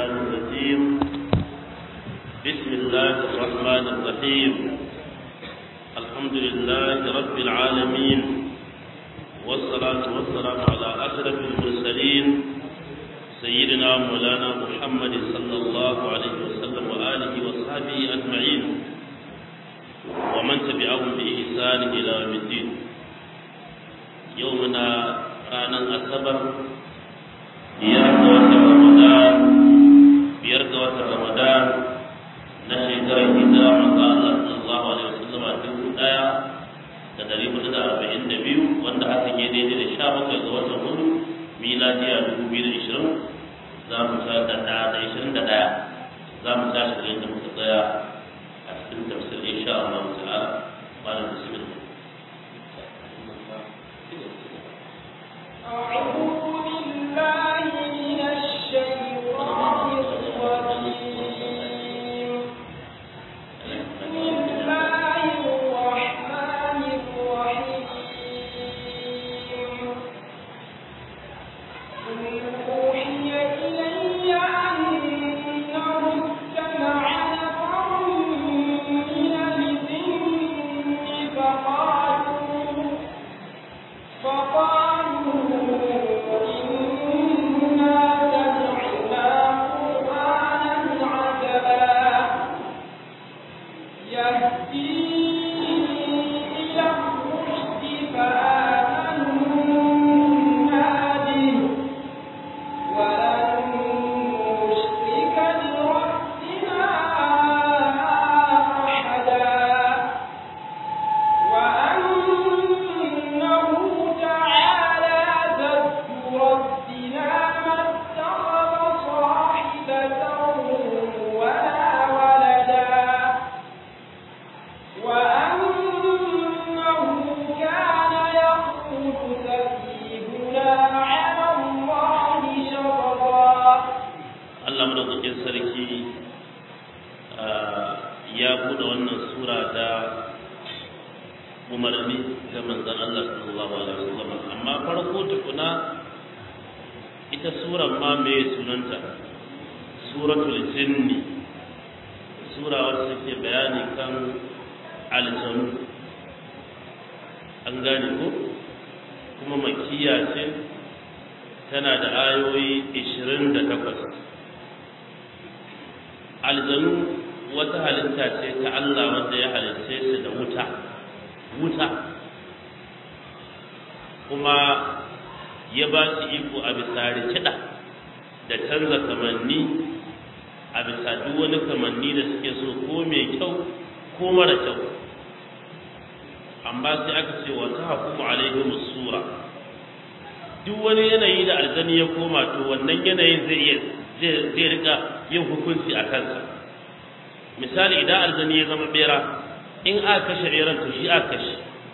الشيطان الرجيم بسم الله الرحمن الرحيم الحمد لله رب العالمين والصلاة والسلام على أشرف المرسلين سيدنا مولانا محمد صلى الله عليه وسلم وآله وصحبه أجمعين ومن تبعهم بإحسان إلى يوم الدين يومنا ranar asabar biyar ga watan ramadan biyar ga watan ramadan na shekarar hijira manzo Allah sallallahu alaihi wasallam a dubu daya da dari hudu da arba'in da biyu wanda hakan ya daidai da sha bakwai ga watan hudu miladiya dubu biyu da ishirin za mu ta da ɗaya da ishirin da ɗaya za mu tashi da yadda muka tsaya a cikin tafsir insha Allah ta'ala malam bismillah أعوذ بالله من الشيطان الرجيم بسم الله الرحمن الرحيم قل أوحي إلي أنه استمع نفر من الجن فقالوا فقالوا إنا سمعنا قرآنا عجبا يهدي إلى الرشد فآمنا به ولن نشرك بربنا أحدا وأنه تعالى جد ربنا ما اتخذ صاحبة ولا ولدا وأنه كان يقول سفيهنا على الله شططا Allah madaukakin sarki ya buɗe wannan sura da umarni ga manzon Allah sallallahu alaihi wasallam amma farko tukuna ita suran ma me sunanta suratul jinni sura wacce take bayani kan aljanu an gane ko kuma makiya ce tana da ayoyi 28 aljanu wata halitta ce ta Allah wanda ya halitta su da wuta wuta kuma ya ba su iko a bisa rikida da canza kamanni a bisa duk wani kamanni da suke so ko mai kyau ko mara kyau amma sai aka ce wa ta hukumu alaihim sura duk wani yanayi da aljani ya koma to wannan yanayin zai iya zai rika yin hukunci a kansa misali idan aljani ya zama bera in aka kashe beran to shi aka kashe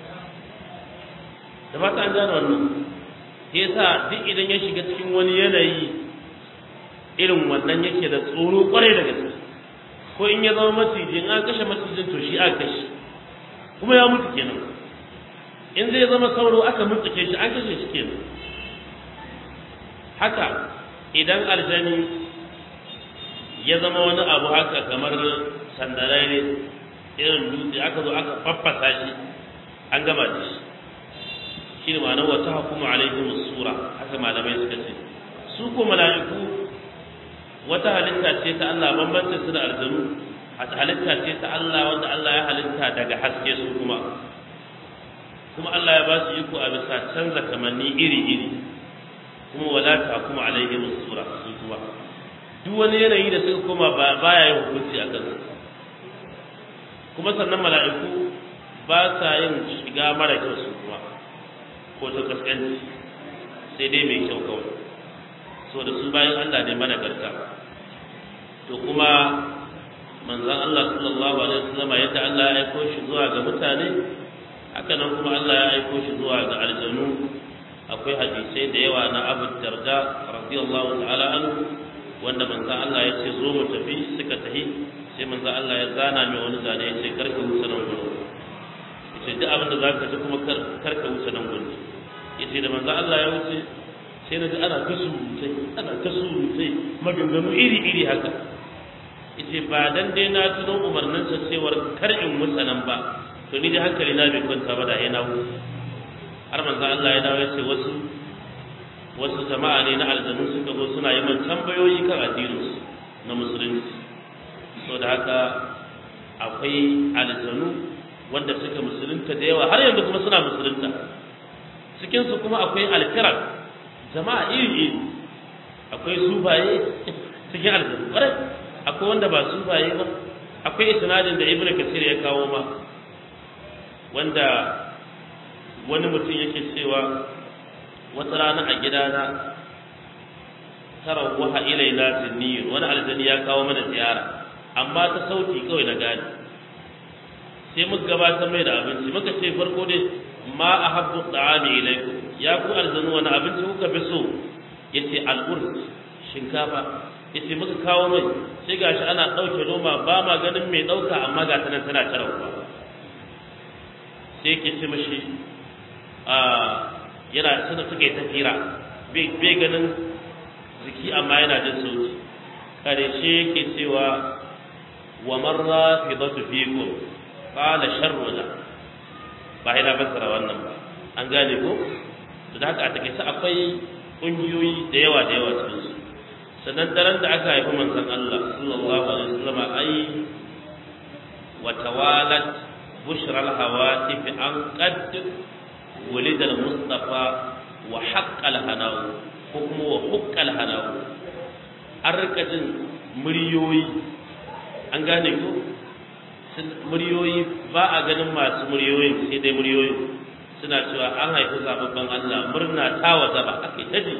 da fata an gane wannan shi yasa duk idan ya shiga cikin wani yanayi irin wannan yake da tsoro kwarai da gaske ko in ya zama maciji in aka kashe macijin to shi aka kashe kuma ya mutu kenan in zai zama sauro aka mutsuke shi an kashe shi kenan haka idan aljani ya zama wani abu haka kamar sandarai ne irin dutse aka zo aka faffasa shi an gama da shi shi ne ma'anar wata hukuma alaihim sura haka malamai suka ce su ko mala'iku wata halitta ce ta Allah bambancin su da aljanu halitta ce ta Allah wanda Allah ya halitta daga haske su kuma kuma Allah ya ba su iko a bisa canza kamanni iri-iri kuma wala ta kuma alaihim sura su kuma duk wani yanayi da suka koma baya yin hukunci a kansu kuma sannan mala'iku ba sa yin shiga mara kyau su kuma ko ta kaskanci sai dai mai kyau kawai so da su bayan Allah ne mana garta to kuma manzon Allah sallallahu alaihi wasallam yadda Allah ya aiko shi zuwa ga mutane haka nan kuma Allah ya aiko shi zuwa ga aljanu akwai hadisai da yawa na Abu Darda radiyallahu ta'ala anhu wanda manzo Allah ya ce zo mu tafi suka tafi sai manzo Allah ya zana mai wani zane ya ce karka wuce nan gudu yace duk abin da zaka ji kuma karka wuce nan gudu yace da manzo Allah ya wuce sai na ji ana ta surutai ana ta surutai maganganu iri iri haka yace ba dan dai na tuno umarninsa cewar kar in mutsanan ba to ni dai hankali na bai kwanta ba da ya na har manzo Allah ya dawo ya ce wasu wasu jama'a ne na aljanu suka zo suna yi man tambayoyi kan addininsu na musulunci so da haka akwai aljanu wanda suka musulunta da yawa har yanzu kuma suna musulunta cikinsu kuma akwai alfirar jama'a iri iri akwai sufaye cikin aljanu ƙwarai akwai wanda ba sufaye ba akwai isnadin da ibnu kasir ya kawo ma wanda wani mutum yake cewa wata rana a gidana tarawwaha ilaina zinniyun wani aljani ya kawo mana ziyara amma ta sauti kawai na gani sai muka gabatar mai da abinci muka ce farko dai ma ahabbu ta'ami ilaikum ya ku aljanu wani abinci kuka fi so yace al-urs shinkafa yace muka kawo mai sai gashi ana dauke noma ba ma ganin mai dauka amma ga ta nan tana tarawa sai yake ce mashi a yana suna suka yi tafira bai ganin jiki amma yana jin sauti karshe yake cewa wa marra fi dhatu fikum qala sharruna ba ina fassara wannan ba an gane ko to da haka a take akwai kungiyoyi da yawa da yawa cikin su sannan daren da aka haifi manzon Allah sallallahu alaihi wasallam ai wa tawalat bushra al-hawatif an qad ولد المصطفى وحق الهناو ko kuma wa hukkal hanawu an rika jin muryoyi an gane ko muryoyi ba a ganin masu muryoyin sai dai muryoyi suna cewa an haifi zababban Allah murna ta waza ba ake ta ji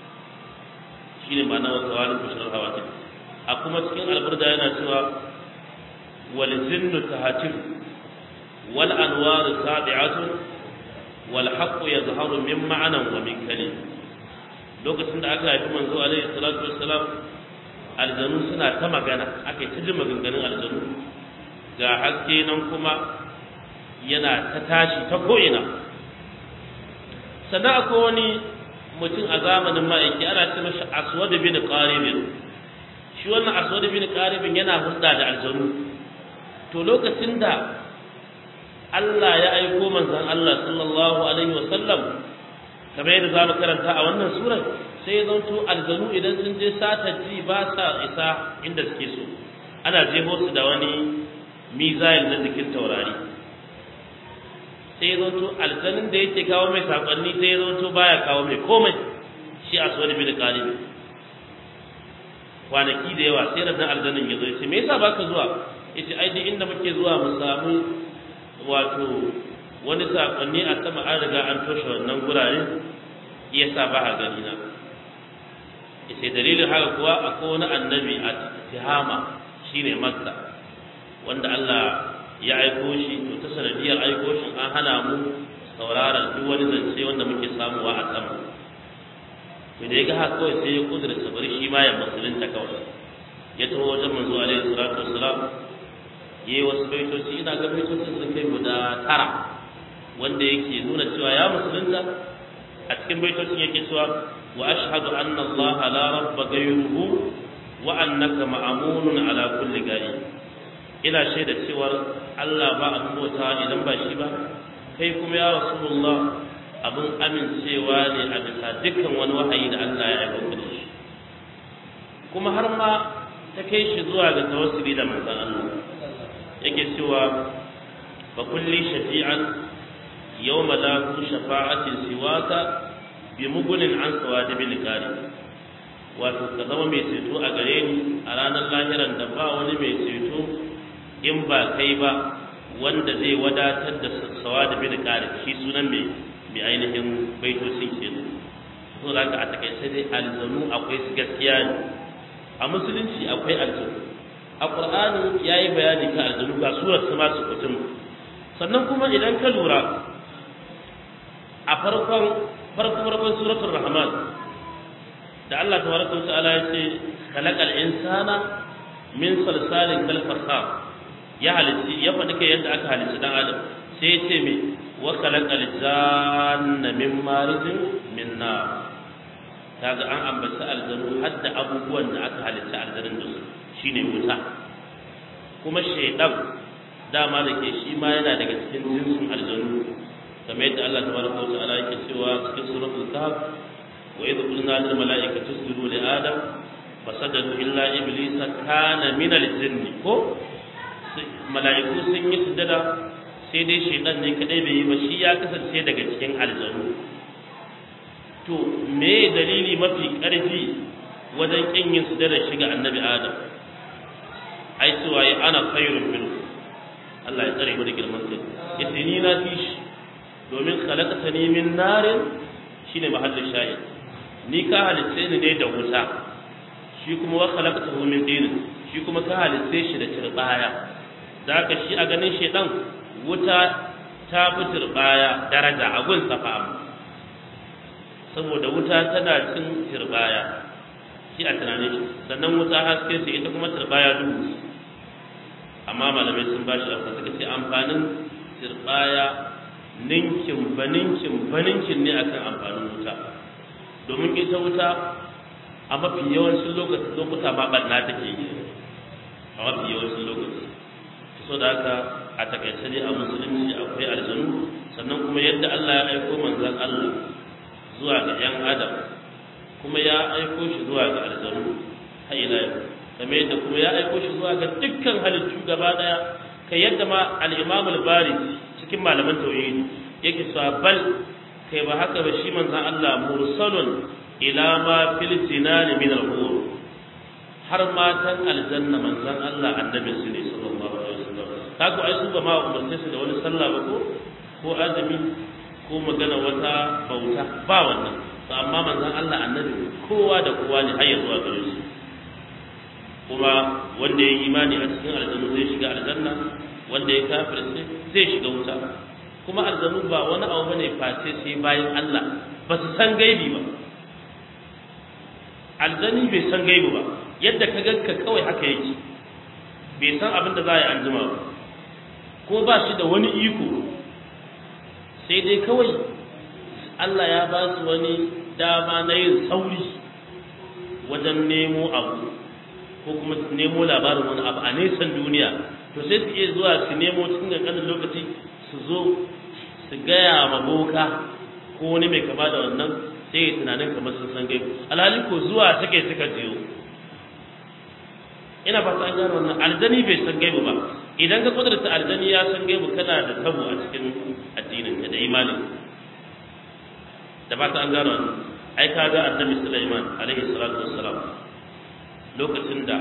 shine ma'ana wa tawalin bushrar hawati a kuma cikin alburda yana cewa wal zinnu tahatir wal anwaru sabi'atun wal haqqu yazharu min ma'anan wa min kalim lokacin da aka haifi manzo alaihi salatu wassalam aljanu suna ta magana aka yi ta ji maganganun aljanu ga haske nan kuma yana ta tashi ta ko'ina sannan akwai wani mutum a zamanin ma'aiki ana ce mashi aswad bin qaribin shi wannan aswad bin qaribin yana hulɗa da aljanu to lokacin da Allah ya aiko manzon Allah sallallahu alaihi wasallam kamar yadda za mu karanta a wannan surar sai ya zanto aljanu idan sun je sata ji ba sa isa inda suke so ana jeho su da wani mizayil na jikin taurari sai ya zanto aljanun da yake kawo mai sakonni sai ya zanto baya kawo mai komai shi a suwani bin kalibi kwanaki da yawa sai rannan aljanun ya zo ya ce me yasa baka zuwa ya ce ai duk inda muke zuwa mu samu wato wani sakonni a sama an riga an toshe wannan gurare iya sa ba a gani na sai dalilin haka kuwa akwai wani annabi a tihama shine makka wanda Allah ya aiko shi to ta sanadiyar aiko shi an hana mu sauraron duk wani zance wanda muke samuwa a sama to da ya ga haka kawai sai ya kudurta bari shi ma ya musulunta kawai ya taho wajen manzo alaihi salatu wassalam yayi wasu baitoci ina ga baitocin sun kai guda tara wanda yake nuna cewa ya musulunta a cikin baitocin yake cewa wa ashhadu anna allaha la rabba ghayruhu wa annaka ma'amunun ala kulli gari ina shaida cewa Allah ba a bauta idan ba shi ba kai kuma ya rasulullah abin amincewa ne a bisa dukkan wani wahayi da Allah ya aika da shi kuma har ma ta kai shi zuwa ga tawassuli da manzon Allah yake cewa fa kulli shafi'an yawma la shafa'atin siwaka bi mugunin an sawadi bil kari wato ka zama mai ceto a gare ni a ranar lahiran da ba wani mai ceto in ba kai ba wanda zai wadatar da sassawa da bin kare shi sunan mai mai ainihin baitocin ke so da ka a takaice dai aljanu akwai su gaskiya ne a musulunci akwai aljanu a qur'ani yayi bayani ka aljanu ga surar su masu kutum sannan kuma idan ka lura a farkon farko farkon suratul rahman da Allah tabaraka wa ta'ala ya ce khalaqal insana min salsalin kal fakhar ya halitti ya faɗi kai yadda aka halitti dan adam sai ya ce me wa khalaqal janna min marijin min nar kaga an ambaci aljanu har da abubuwan da aka halitta aljanun da su shine wuta kuma shaidan dama da ke shi ma yana daga cikin jinsin aljanu kamar yadda Allah tabaraka wa ta'ala yake cewa cikin suratul kahf wa idh qulna lil mala'ikati isjudu li adam fasajadu illa iblisa kana min al-jinni ko mala'iku sun yi sujada sai dai shaidan ne kadai bai yi ba shi ya kasance daga cikin aljanu to me dalili mafi karfi wajen kin yin sujada shiga annabi adam ai cewa ya ana khairun minhu Allah ya tsare mu da girman kai yace ni na fi shi domin khalaqtani min narin shine mahallin shahid ni ka halitta ni ne da wuta shi kuma wa khalaqtahu min din shi kuma ka halitta shi da turbaya da haka shi a ganin shedan wuta ta fi turbaya daraja a gun safa saboda wuta tana cin turbaya shi a tunanin shi sannan wuta haske ce ita kuma turbaya duhu amma malamai sun ba shi amsa suka ce amfanin turbaya ninkin baninkin baninkin ne akan amfanin wuta domin ita wuta a mafi yawancin lokuta ma ɓanna take yi a mafi yawancin lokaci so da haka a takaice dai a musulunci akwai aljanu sannan kuma yadda Allah ya aiko manzon Allah zuwa ga 'yan adam kuma ya aiko shi zuwa ga aljanu har ila yau kamar yadda kuma ya aiko shi zuwa ga dukkan halittu gaba daya kai yadda ma al-Imam al-Bari cikin malaman tauhidi yake cewa bal kai ba haka ba shi manzon Allah mursalun ila ma fil jinan min al-hur har matan aljanna manzon Allah annabi su ne sallallahu alaihi wasallam kaga ai su ba ma umarce su da wani sallah ba ko ko azumi ko magana wata bauta ba wannan to amma manzon Allah annabi kowa da kowa ne har ya zuwa gare shi kuma wanda ya yi imani a cikin aljannu zai shiga aljanna wanda ya kafirce zai shiga wuta kuma aljanu ba wani abu bane face sai bayan Allah ba su san gaibi ba aljani bai san gaibi ba yadda ka ganka kawai haka yake bai san abin da za a yi anjima ba ko ba shi da wani iko sai dai kawai Allah ya ba su wani dama na yin sauri wajen nemo abu ko kuma nemo labarin wani abu a nesan duniya to sai su iya zuwa su nemo cikin ƙanƙanin lokaci su zo su gaya ma boka ko wani mai kama da wannan sai ya tunanin kamar sun san gaibu alhali ko zuwa suke suka jiyo ina fata an gano wannan aljani bai san gaibu ba idan ka kudurta aljani ya san gaibu kana da tabo a cikin addinin ka da imanin da fata an gano wannan ai ka ga annabi Sulaiman alaihi salatu wassalam lokacin da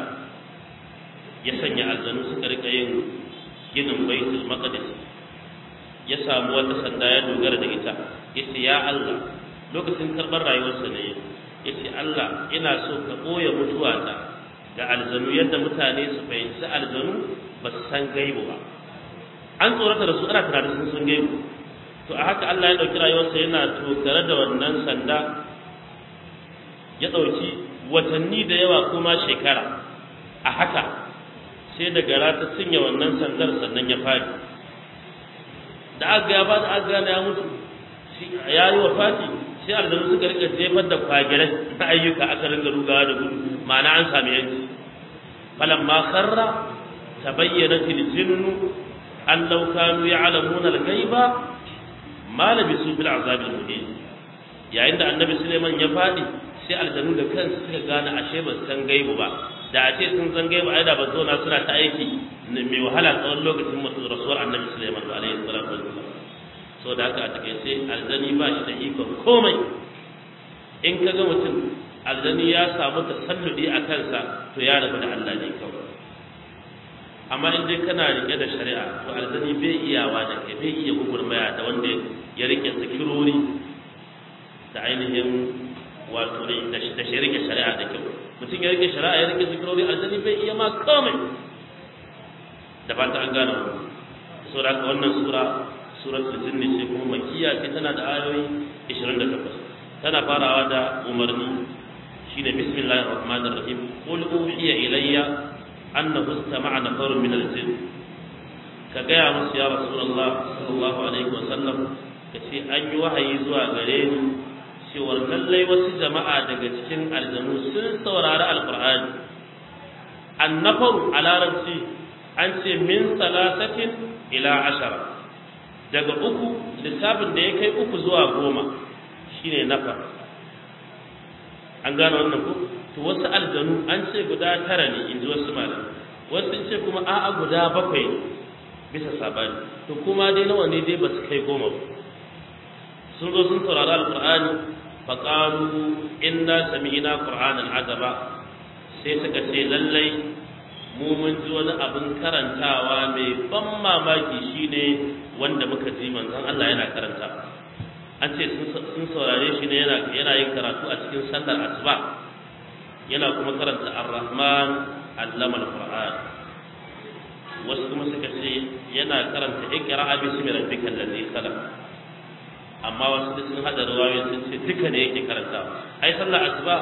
ya sanya aljanu suka rika yin ginin baitul maqdis ya samu wata sanda ya dogara da ita yace ya Allah lokacin karbar rayuwarsa ne yace Allah ina so ka boye mutuwata ga aljanu yadda mutane su fahimci aljanu ba su san gaibu ba an tsorata da su ana tunanin sun san gaibu to a haka Allah ya dauki rayuwarsa yana tokare da wannan sanda ya dauki watanni da yawa kuma shekara a haka sai da gara ta cinye wannan sandar sannan ya fadi da aka ya ba da aka gane ya mutu ya yi wa fati sai aljanu suka rika jefar da kwagirai na ayyuka aka ringa rugawa da gudu ma'ana an sami yanci falamma kharra tabayyanat al-jinnu an law kanu ya'lamuna al-ghaiba ma labisu bil azab al-muhin yayin da annabi Suleiman ya fadi sai aljanu da kansu suka gane ashe ba san gaibu ba da a ce sun san gaibu ai da ba zo na suna ta aiki mai wahala tsawon lokacin mutu rasuwar annabi Suleiman alaihi salatu wassalam so da haka a takaice aljani ba shi da ikon komai in ka ga mutum aljani ya samu tasalludi a kansa to ya rabu da Allah ne kawai amma in dai kana rike da shari'a to aljani bai iyawa da kai bai iya gugurmaya da wanda ya rike zikirori da ainihin wato da shi rike shari'a da kyau mutum ya rike shari'a ya rike zikirori aljani bai iya ma komai da ba ta an gane wannan saboda haka wannan sura suratul jinni ce kuma makkiya ce tana da ayoyi 28 tana farawa da umarni shine bismillahir rahmanir rahim qul uhiya ilayya annahu istama'a nafarun min al-jinn ka gaya musu ya rasulullah sallallahu alaihi wa sallam ka ce an yi wahayi zuwa gare ni cewar lallai wasu jama'a daga cikin aljanu sun saurari alqur'ani annafaru a larabci an ce min salasatin ila ashara daga uku lissafin da ya kai uku zuwa goma shine nafar an gano wannan ko to wasu aljanu an ce guda tara ne in ji wasu malam wasu sun ce kuma a'a guda bakwai ne bisa sabani to kuma dai nawa ne dai ba su kai goma ba sun zo sun saurari alqur'ani faqalu inna sami'na qur'anan azaba sai suka ce lallai mu mun ji wani abin karantawa mai ban mamaki shine wanda muka ji manzon Allah yana karanta an ce sun saurare shi ne yana yana yin karatu a cikin sallar asuba yana kuma karanta ar-rahman allama al-qur'an wasu kuma suka ce yana karanta iqra bismi rabbikal ladzi khalaq amma wasu sun hada ruwayoyi sun ce duka ne yake karanta ai sallar asuba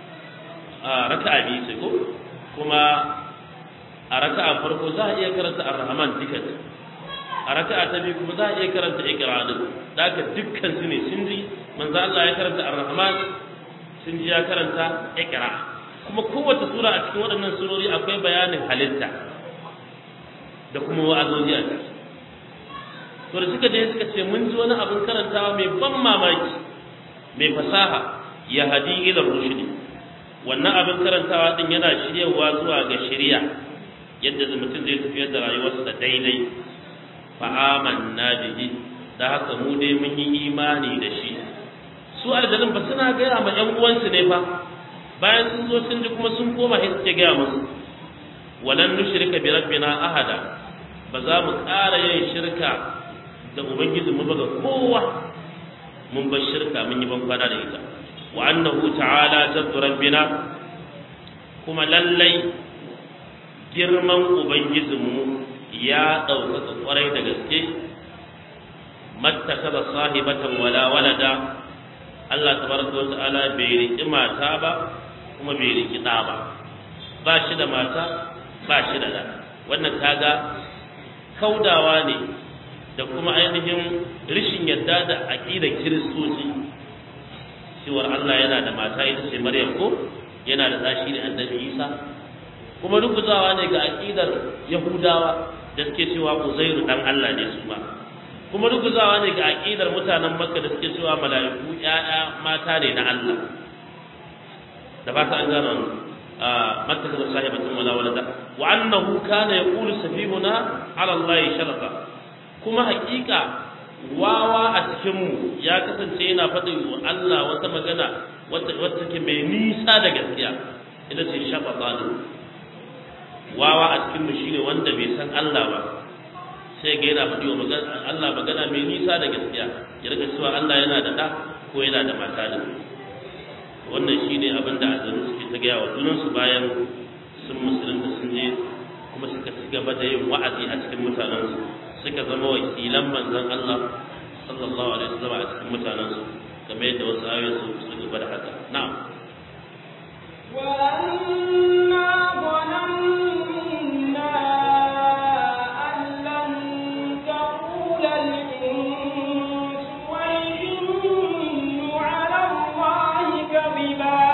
a raka'a biyu ce ko kuma a raka'a farko za a iya karanta ar-rahman duka a raka'a ta biyu kuma za a iya karanta iqra din da haka dukkan su ne sun ji manzo Allah ya karanta ar-rahman sun ji ya karanta iqra kuma kowace sura a cikin waɗannan surori akwai bayanin halitta da kuma wa'azoji a ciki to da suka je suka ce mun ji wani abin karantawa mai ban mamaki mai fasaha ya hadi ila rushdi wannan abin karantawa din yana shiryawa zuwa ga shari'a yadda mutum zai tafiyar da rayuwarsa daidai fa amanna bihi da haka mu dai mun yi imani da shi su aljanun ba suna gaya ma ƴan uwansu ne fa bayan sun zo sun ji kuma sun koma sai suke gaya musu walan nushrika bi rabbina ahada ba za mu ƙara yin shirka da ubangiji mu baga kowa mun bar shirka mun yi ban kwana da ita wa annahu ta'ala jaddu rabbina kuma lallai girman ubangijinmu ya ɗaukaka kwarai da gaske mattakaza sahibatan wala walada Allah tabaraka wa ta'ala bai riki mata ba kuma bai riki ɗa ba ba shi da mata ba shi da ɗa wannan kaga kaudawa ne da kuma ainihin rishin yadda da aqidar kiristoci cewar Allah yana da mata ita ce Maryam ko yana da ɗa shi ne Annabi Isa kuma rubuzawa ne ga aqidar Yahudawa da suke cewa Uzairu dan Allah ne su ma kuma ruguzawa ne ga aqidar mutanen Makka da suke cewa mala'iku ƴaƴa mata ne na Allah da ba ta an gano matta da sahibatun wala walada wa annahu kana yaqulu safihuna ala Allah sharata kuma haƙiƙa wawa a cikin mu ya kasance yana faɗin wa Allah wata magana wata wata ke mai nisa da gaskiya ita ce shafata wawa a cikin mu shine wanda bai san Allah ba sai ga yana faɗi wa Allah magana mai nisa da gaskiya ya rika cewa Allah yana da ɗa ko yana da mata da wannan shine abin da azaru suke ta gaya wa junansu bayan sun musulunta sun je kuma suka ci gaba da yin wa'azi a cikin mutanensu suka zama wakilan manzon Allah sallallahu alaihi wasallam a cikin mutanensu kamar yadda wasu ayoyi su su gaba da haka na'am وأنا ظننا أن لن تقول الإنس والجن على الله كذبا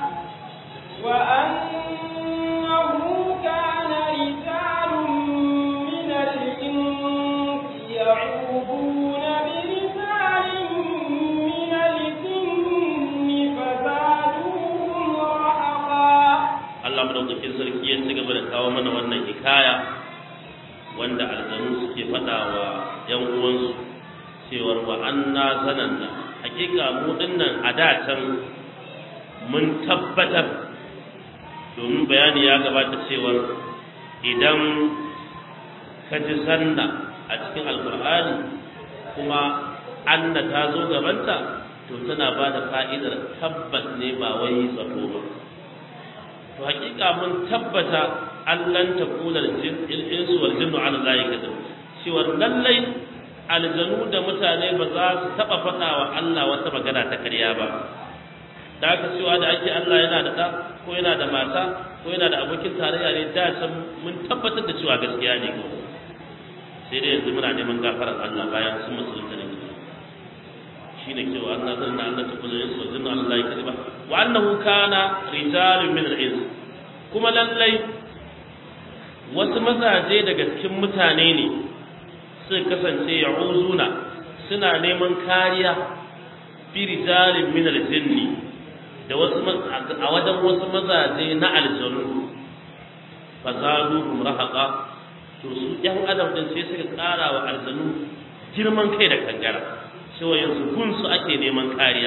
وأنه كان رجال من الإنس يعوذون برجال من الجن فزادوهم رهقا Allah madaukakin sarki ya ci gaba da kawo mana wannan hikaya wanda aljanu suke faɗa wa ‘yan uwansu cewar wa anna zananna hakika mu dinnan a da can mun tabbatar domin bayani ya gabata cewar idan ka ji sanna a cikin alkur'ani kuma anna ta zo gabanta to tana ba da fa'idar tabbas ne ba wai zato ba to hakika mun tabbata allan ta kula insu wal jinnu ala zalika cewa lallai aljanu da mutane ba za su taba faɗa wa Allah wata magana ta ƙarya ba da aka cewa da ake Allah yana da ɗa ko yana da mata ko yana da abokin tarayya ne da san mun tabbatar da cewa gaskiya ne ko sai dai yanzu muna neman gafarar Allah bayan sun musulunta ne shine cewa anna zanna anna takunu insu wa jinnu Allah ya kadiba wa annahu kana rijalun min al-ins kuma lallai wasu mazaje daga cikin mutane ne suka kasance ya'uzuna suna neman kariya fi rijalin min al-jinni da wasu a wajen wasu mazaje na aljanu fazaduhum rahaqa to su yan adam din sai suka ƙara wa aljanu girman kai da kangara cewa yanzu gun su ake neman kariya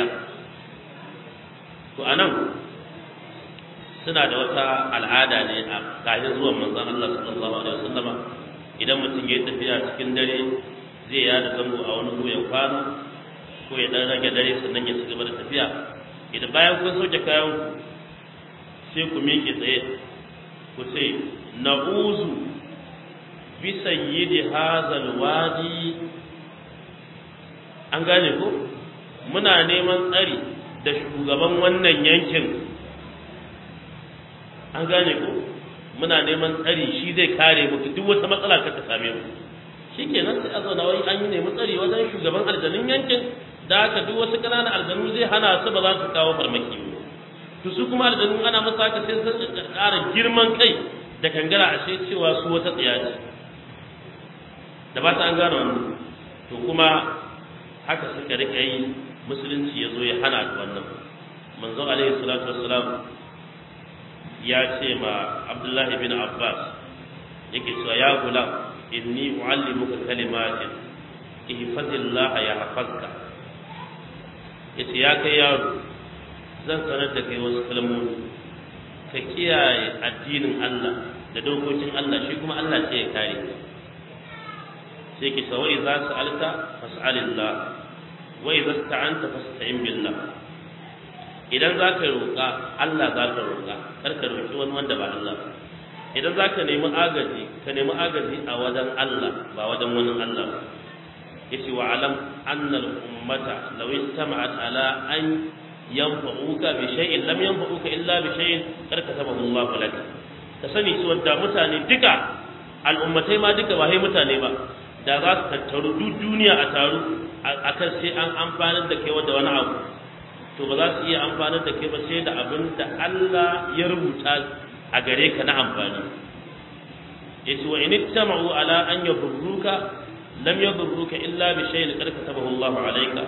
to anan suna da wata al'ada ne a kafin zuwan manzon Allah sallallahu alaihi wasallama idan mutum ya tafiya cikin dare zai yada zango a wani ya kwana ko ya dan rage dare sannan ya ci gaba da tafiya idan bayan kun soke kayan ku sai ku miƙe tsaye ku ce na'uzu bi sayyidi hazal wadi an gane ko muna neman tsari da shugaban wannan yankin an gane ko muna neman tsari shi zai kare muku duk wata matsala ka ta same mu shikenan sai a zauna wai an yi nemi tsari wajen shugaban aljanun yankin da haka duk wasu ƙananan aljanu zai hana su ba za su kawo farmaki ba to su kuma aljanu ana masa haka sai sun ƙara girman kai da kangara ashe cewa su wata tsiya ce da ba ta an gane wannan to kuma haka suka rika yi musulunci ya zo ya hana da wannan manzo alaihi salatu wassalam ya ce ma abdullahi bin abbas yake cewa ya gulam inni uallimuka kalimatin ihfazillah ya hafazka yace ya kai yaro zan sanar da kai wasu kalmomi ka kiyaye addinin Allah da dokokin Allah shi kuma Allah ce ya kare ka sai ki sawai za su alta fas'alillah wa idza sta'anta fasta'in billah idan za ka roƙa Allah za ka roƙa kar ka roƙi wani wanda ba Allah ba idan za ka nemi agaji ka nemi agaji a wajen Allah ba wajen wani Allah ba yace wa alam annal ummata law istama'at ala an yanfa'uka bi shay'in lam yanfa'uka illa bi shay'in kar katabahu Allah lak ka sani su wanda mutane duka al'ummatai ma duka ba sai mutane ba da za su tattaru duk duniya a taru akan sai an amfanar da kai da wani abu to ba za su iya amfanar da kai ba sai da abin da Allah ya rubuta a gare ka na amfani yace wa in ittama'u ala an yadurruka lam yadurruka illa bi shay'in qad katabahu Allah alayka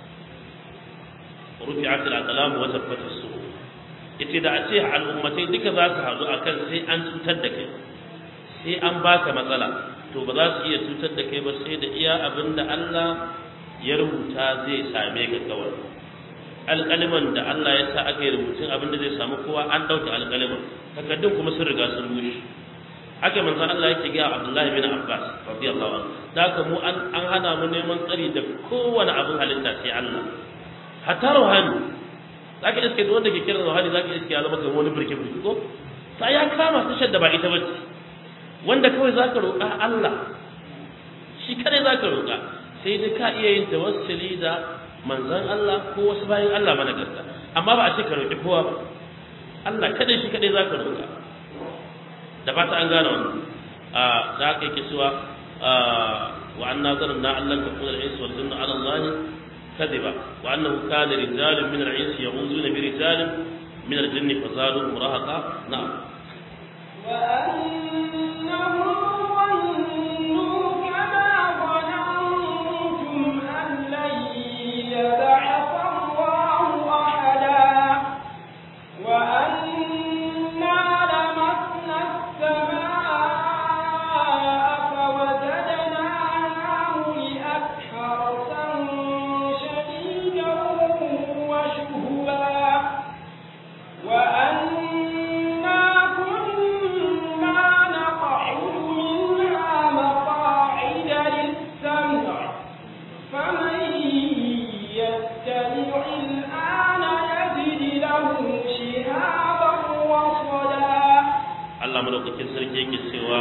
rufi'at al-aqlam wa tabbata as-suhuf yace da a ce al'ummatai duka za su haɗu akan sai an cutar da kai sai an baka matsala to ba za su iya cutar da kai ba sai da iya abin da Allah ya rubuta zai same ka kawai alƙaliman da Allah ya sa aka yi rubutun abin da zai samu kowa an ɗauke alƙaliman takardun kuma sun riga sun rushe haka manzo Allah yake ga Abdullahi bin Abbas radiyallahu anhu da haka mu an an hana mu neman tsari da kowane abin halitta sai Allah hatta ruhani zaka iske duk wanda ke kira ruhani zaka iske ya zama kamar wani birke birke ko sai ya kama su shadda ba ita bace wanda kawai zaka roƙa Allah shi kadai zaka roƙa sai dai ka iya yin tawassuli da manzon Allah ko wasu bayan Allah mana gaska amma ba a ce ka roƙi kowa ba Allah kadai shi kadai zaka roƙa da ba ta an gane wannan a da aka yake cewa wa anna zanna Allah ta kula al-insu wal jinnu ala Allah kadiba wa annahu kana rijalun min al-insi yahuzuna bi rijalin min al-jinni fazadu murahaqa na'am wa annahu ظنوا كما ظننتم أن لن يبعث الله أحدا وأنا لمسنا السماء فوجدناها ملئت حرسا شديدا وشهبا وأنا كنا نقعد منها مقاعد للسمع فمن يستمع الآن يجد له شهابا رصدا Allah madaukakin sarki yake cewa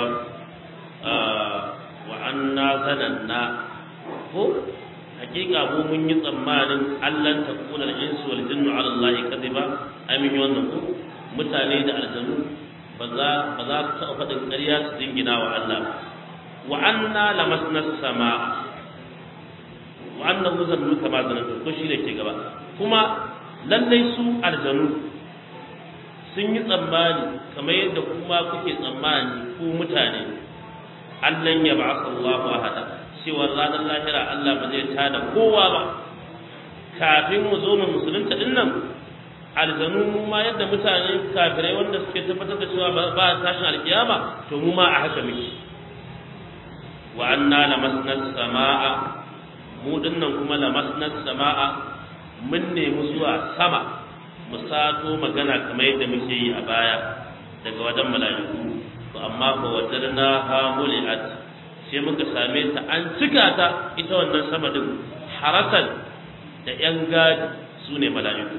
wa anna zananna ko hakika mu mun yi tsammanin Allah ta kula insu wal jinnu ala Allah kadiba amin yi wannan ko mutane da aljanu ba za ba za su taɓa faɗin ƙarya su dingina wa Allah ba wa anna lamasna sama wa wa annahu zannu kama zanantu ko shi ne ke gaba kuma lallai su aljanu sun yi tsammani kamar yadda kuma kuke tsammani ku mutane allan ya ba Allahu ahada cewa ranar lahira Allah ba zai tada kowa ba kafin mu zo mu musulunta din nan aljanu mu ma yadda mutane kafirai wanda suke tabbatar da cewa ba tashin alkiyama to mu ma a haka muke wa anna lamasna samaa mu dinnan kuma lamasna samaa mun nemi zuwa sama mu sato magana kamar yadda muke yi a baya daga wajen mala'iku to amma fa wajarna ha muliat sai muka same ta an cika ta ita wannan sama din harasan da yan gadi su ne mala'iku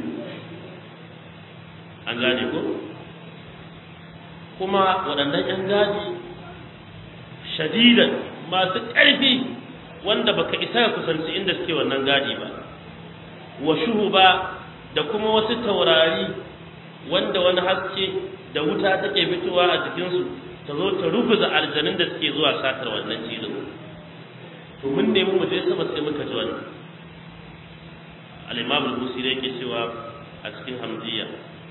an gane ko kuma waɗannan yan gadi shadidan masu ƙarfi wanda baka isa ka kusanci inda suke wannan gadi ba wa shuhuba da kuma wasu taurari wanda wani haske da wuta take fitowa a jikinsu ta zo ta rubuza aljanun da suke zuwa satar wannan cizon to mun nemi mu je sama sai muka ji wannan al-imam al-busiri yake cewa a cikin hamdiya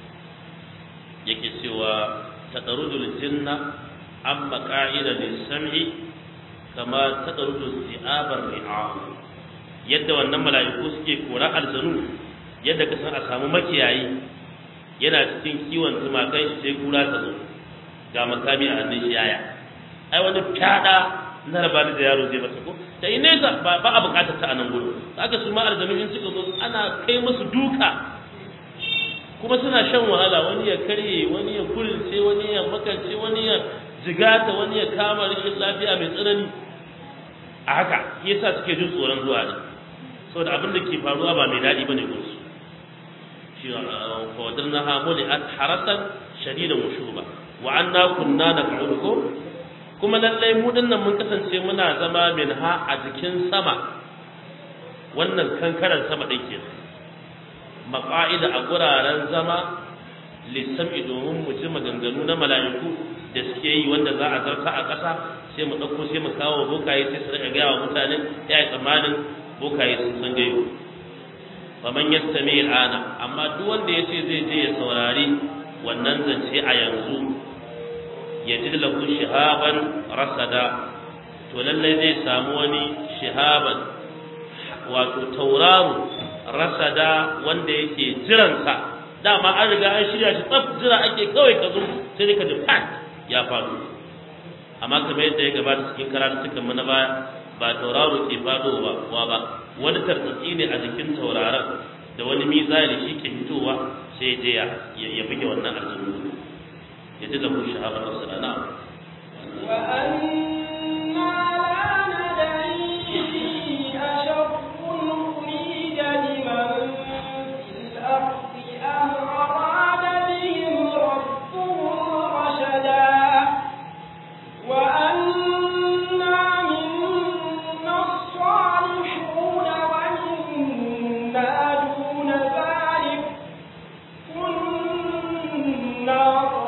yake cewa tadarujul jinna an maqa'ida lis-sam'i kama tadarudu si'abar ri'a yadda wannan mala'iku suke kora aljanu yadda ka san a samu makiyayi yana cikin kiwon tumakai shi sai kura ta zo ga makami a hannun shi yaya ai wani fada na rabani da yaro zai masa ko da ina nesa ba ba a bukatar ta a nan gudu haka su ma aljanu in suka zo ana kai musu duka kuma suna shan wahala wani ya karye wani ya kurince wani ya makance wani ya jigata wani ya kama rashin lafiya mai tsanani a haka yasa suke jin tsoron zuwa ne saboda abin da ke faruwa ba mai daɗi bane gunsu shi fawadarna ha muli'at harasan shadidan wa shuba wa anna kunna naq'udu ko kuma lallai mu dinnan mun kasance muna zama min ha a jikin sama wannan kankaran sama din ke maqa'ida a guraren zama lissam'i domin mu ji maganganu na mala'iku da suke yi wanda za a zarta a ƙasa sai mu ɗauko sai mu kawo bokaye sai su rika gaya wa mutane ya yi tsammanin bokaye sun san gaibu faman yastami al'ana amma duk wanda ya ce zai je ya saurari wannan zance a yanzu ya ji lahu shihaban rasada to lallai zai samu wani shihaban wato tauraro rasada wanda yake jiransa dama an riga an shirya shi tsaf jira ake kawai ka zo sai ka ji pat ya faru amma kamar yadda ya gabata cikin karatukan mu na baya ba tauraro ke fadowa wa ba wani tartsatsi ne a jikin tauraron da wani mizali shi ke fitowa sai je ya ya buge wannan aljanu ya ji lahu shahabar rasulana وأنا لا ندري أشر أريد بمن في الأرض أم أراد بهم ربهم رشدا وأنا منا الصالحون ومنا دون ذلك كنا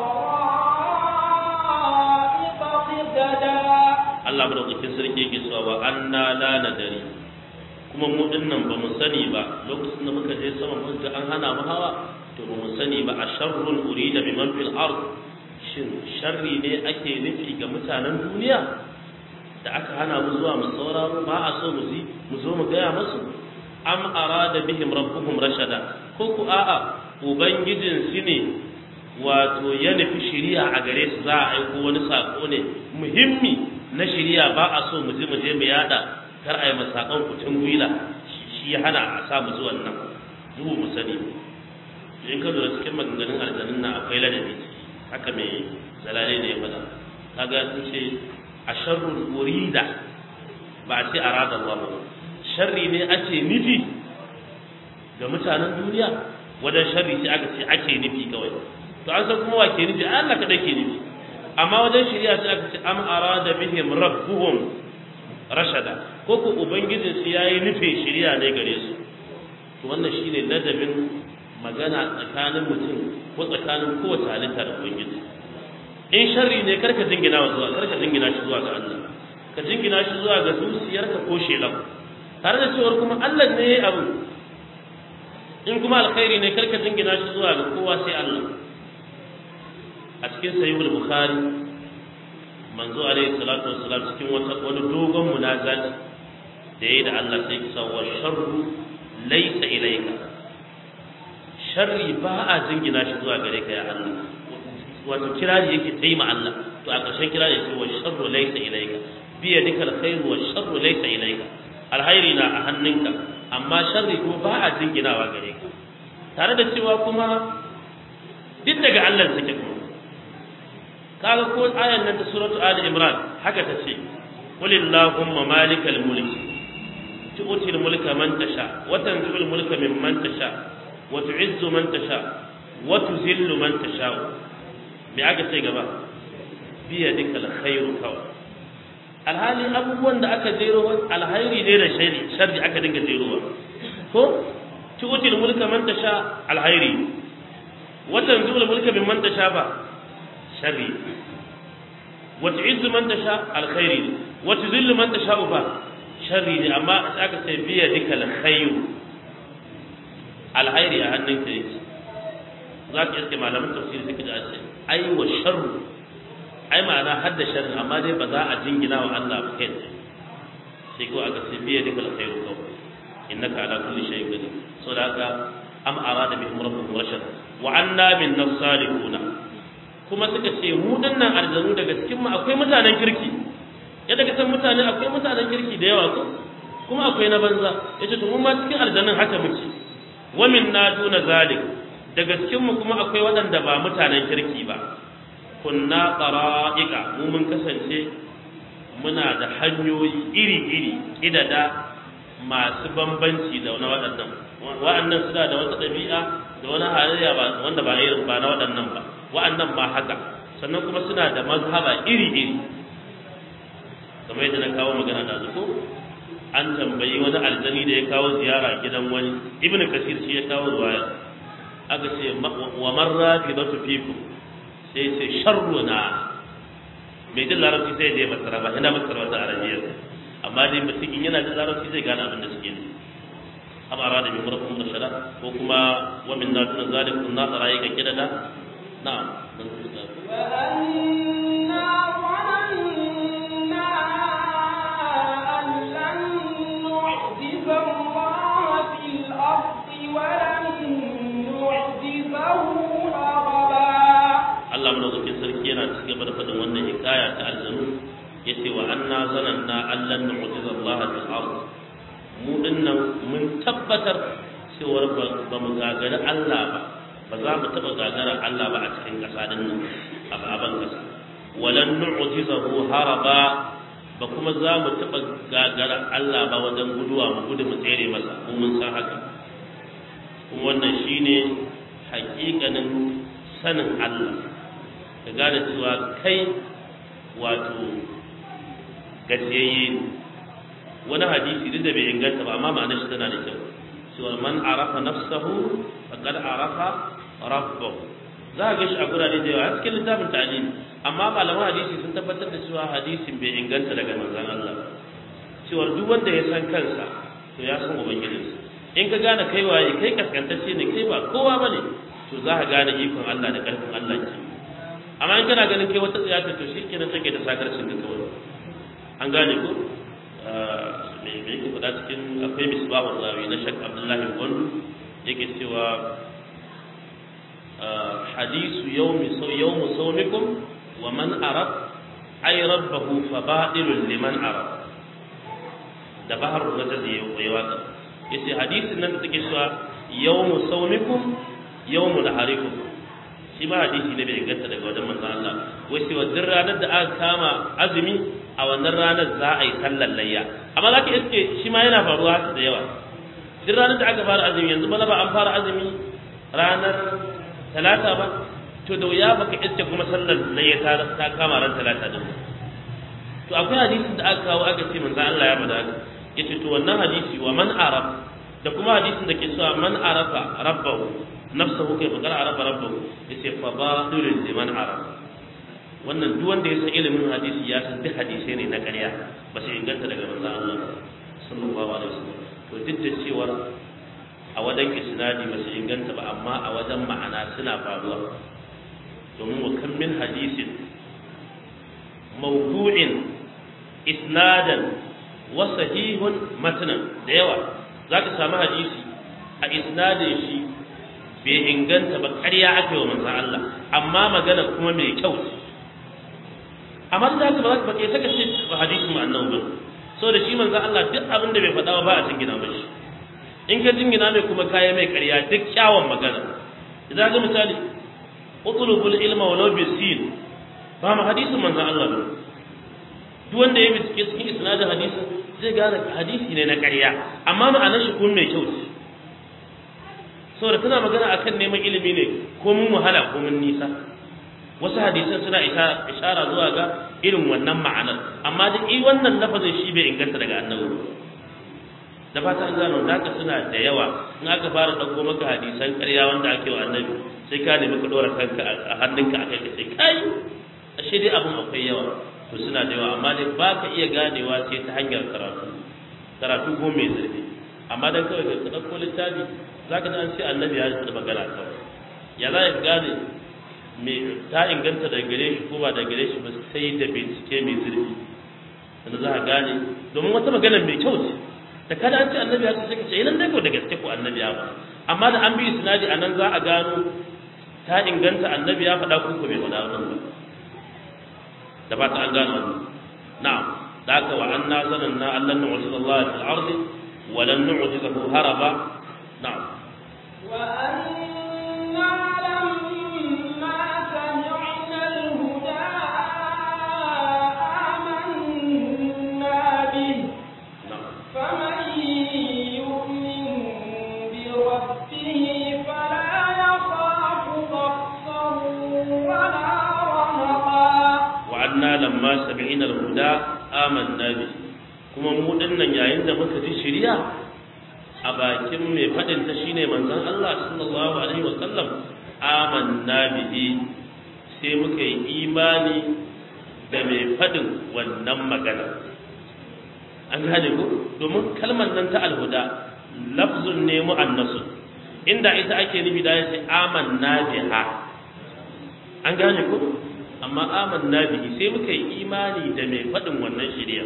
طرائق قددا Allah madaukakin sarki yake cewa wa anna la nadari kuma mu dinnan ba mu sani ba lokacin da muka je sama mun ga an hana mu hawa to ba mu sani ba a sharrun urida biman fil ard shin sharri ne ake nufi ga mutanen duniya da aka hana mu zuwa mu sauraro ba a so mu ji mu zo mu gaya musu am arada bihim rabbuhum rashada ko ku a'a ubangijin su ne wato ya nufi shiriya a gare su za a aiko wani sako ne muhimmi na shiriya ba a so mu je mu je mu yada kar a yi masakon kucin gwila shi ya hana a sa mu zuwan nan duhu mu sani in ka lura cikin maganganun aljanun nan akwai ladabi haka mai zalale ne ya faɗa kaga sun ce a sharrul urida ba a ce arada Allah ba sharri ne ake nufi ga mutanen duniya wajen sharri sai aka ce ake nufi kawai to an san kuma wa ke nufi Allah kadai ke nufi amma wajen shari'a sai aka ce am arada bihim rabbuhum rashada ko ko ubangijin su yayi nufin shari'a ne gare su to wannan shine ladabin magana tsakanin mutum ko tsakanin kowace halitta da ubangiji in sharri ne karka jingina wa zuwa karka jingina shi zuwa ga Allah ka jingina shi zuwa ga zuciyarka ko shelan tare da cewar kuma Allah ne ya abu in kuma alkhairi ne karka jingina shi zuwa ga kowa sai Allah a cikin sahihul bukhari manzo alaihi salatu wassalam cikin wata wani dogon munazati da yayi da Allah sai kisa wa sharru laysa ilayka sharri ba a jingina shi zuwa gare ka ya Allah wato kirari yake taima Allah to a ƙarshen kirari sai wa sharru laysa ilayka bi yadika alkhairu wa sharru laysa ilayka alkhairi na a hannunka amma sharri kuma ba a jinginawa gare ka tare da cewa kuma duk daga Allah take kuma kaga ko ayan nan ta suratu ali imran haka ta ce qul illahumma malikal mulk tu'ti al mulka man tasha wa tanzi'u al mulka mimman tasha wa tu'izzu man tasha wa tuzillu man tasha me aka ce gaba bi yadikal khairu kawai alhali abubuwan da aka jero alhairi ne da shari sharri aka dinga jerowa ko tu'ti al mulka man tasha alhairi wa tanzi'u al mulka mimman tasha ba sharri wa tu'izzu man tasha alkhairi wa tuzillu man tasha ba sharri ne amma aka ce biya dika alkhairu alkhairi a hannun ka yake za ka iske malaman tafsiri suka ji a ce ai wa sharru ai ma'ana hadda sharri amma dai ba za a jingina wa Allah ba kai sai ko aka ce biya dika alkhairu kawai innaka ala kulli shay'in qadir saboda haka am arada bihim rabbuhum rashad wa anna min nasalihuna kuma suka ce mu dinnan aljanu daga cikin mu akwai mutanen kirki yadda ka san mutane akwai mutanen kirki da yawa ko kuma akwai na banza yace to mu ma cikin aljanun haka muke wa minna duna zalik daga cikin mu kuma akwai waɗanda ba mutanen kirki ba kunna qara'iqa mu mun kasance muna da hanyoyi iri-iri kidada masu bambanci da na waɗannan wa'annan suna da wata ɗabi'a da wani halayya wanda ba irin ba na waɗannan ba wa'annan ma haka sannan kuma suna da mazhaba iri-iri kamar yadda na kawo magana da zuko an tambayi wani aljani da ya kawo ziyara gidan wani ibnu kasir shi ya kawo ruwaya aka ce wa marra fi datu fiku sai ce sharruna mai jin larabci sai da ya masara ba ina masara wata arabiyar amma dai mutum in yana jin larabci zai gane abin da suke nufi am arada bi murakum rashada ko kuma wa min natuna zalikun na tsarayi ga kidada na'am dan ku da وأنا ظننا أن لن نعجز الله في الأرض ولن نعجزه هربا Allah madaukakin sarki yana ci gaba da faɗin wannan hikaya ta aljanu yace wa anna zananna allan nu'jiza Allah fil ard mu dinnan mun tabbatar cewar ba mu gagari Allah ba ba za mu taɓa gagara Allah ba a cikin ƙasa din nan a baban ƙasa walan nu'jizahu haraba ba kuma za mu taɓa gagara Allah ba wajen guduwa mu gudu mu tsere masa mu mun san haka kuma wannan shine haƙiƙanin sanin Allah ka gane cewa kai wato gajiyayye ne wani hadisi duk da bai inganta ba amma ma'anar shi tana da kyau cewa man arafa nafsahu faqad arafa rabbahu za ka ga shi a gurare da yawa a cikin littafin ta'lim amma malaman hadisi sun tabbatar da cewa hadisin bai inganta daga manzon Allah cewa duk wanda ya san kansa to ya san ubangijinsa in ka gane kai waye kai kaskantacce ne kai ba kowa bane to za ka gane ikon Allah da karfin Allah ke amma in kana ganin kai wata tsaya to shi kenan take da sakarcin da kawai an gane ko me me yake faɗa cikin akwai misbahul rawi na shak abdullahi gwandu yake cewa hadisu yawmi yawmu sawmikum wa man arab ay rabbahu fa batilun liman arab da bahar rajaz yayi waka yace hadisin nan da take cewa yawmu sawmikum yawmu naharikum shi ma hadisi ne bai inganta daga wajen manzon Allah wai sai wannan ranar da aka kama azumi a wannan ranar za a yi sallar layya amma zaka iske shi ma yana faruwa haka da yawa duk ranar da aka fara azumi yanzu bana ba an fara azumi ranar talata ba to da wuya baka iske kuma sallar layya ta ta kama ran talata din to akwai hadisin da aka kawo aka ce manzon Allah ya bada haka yace to wannan hadisi wa man arab da kuma hadisin da ke cewa man arafa rabbahu nafsahu kai bakar arafa rabbahu yace fa badulun liman arafa wannan duk wanda ya san ilimin hadisi ya san duk hadisai ne na ƙarya ba sai inganta daga manzon Allah sallallahu alaihi wasallam to duk da cewa a wajen isnadi ba su inganta ba amma a wajen ma'ana suna faruwa domin wa kan min hadisin mawdu'in isnadan wa sahihun matnan da yawa zaka samu hadisi a isnadin shi bai inganta ba ƙarya ake wa manzon Allah amma magana kuma mai kyau amma da haka ba za ka baƙe saka ce hadisin mu annabi ba saboda shi manzon Allah duk abin da bai faɗa ba a jingina mashi in ka jingina mai kuma kaya mai ƙarya duk kyawun magana idan ga misali utlubul ilma walau bisin ba ma hadisin manzon Allah ba duk wanda ya bincike cikin isnadin hadisin zai gane hadisi ne na ƙarya amma ma'anar shi kuma mai kyau ce saboda tana magana akan neman ilimi ne ko mun wahala ko mun nisa wasu hadisan suna ishara zuwa ga irin wannan ma'anar amma da i wannan lafazin shi bai inganta daga annabi da fata an gano da haka suna da yawa in aka fara ɗauko maka hadisan ƙarya wanda ake wa annabi sai ka nemi ka ɗora kanka a hannunka a kai ka sai kai ashe dai abin akwai yawa to suna da yawa amma dai ba ka iya ganewa sai ta hanyar karatu karatu ko mai zurfi amma dan kawai ka ɗauko littafi za ka ji an ce annabi ya ji magana kawai ya za ka gane me ta inganta da gare shi ko ba da gare shi ba sai da bincike mai zurfi wanda za ka gane domin wata magana mai kyau ce da kada an ce annabi ya ce sai ka ce idan dai ko da gaske ko annabi ya faɗa amma da an bi isnadi a nan za a gano ta inganta annabi ya faɗa ko bai faɗa wannan ba da ba ta an gano wannan na'am da haka wa anna zananna allan nu'jiza Allah fil ardi wa lan nu'jizahu haraba na'am وأنا لما سمعنا الهدى آمنا به na'am فمن يؤمن بربه فلا يخاف بخسا ولا رهقا wa anna lamma sami'na al-huda amanna bi kuma mu dinnan yayin da muka ji shari'a a bakin mai fadin ta shine manzon Allah sallallahu alaihi wa sallam amanna bihi sai muka yi imani da mai fadin wannan magana an gane ko domin kalmar nan ta alhuda lafzun ne mu'annasun inda ita ake nufi da yace amanna biha an gane ko amma amanna bihi sai muka yi imani da mai faɗin wannan shari'a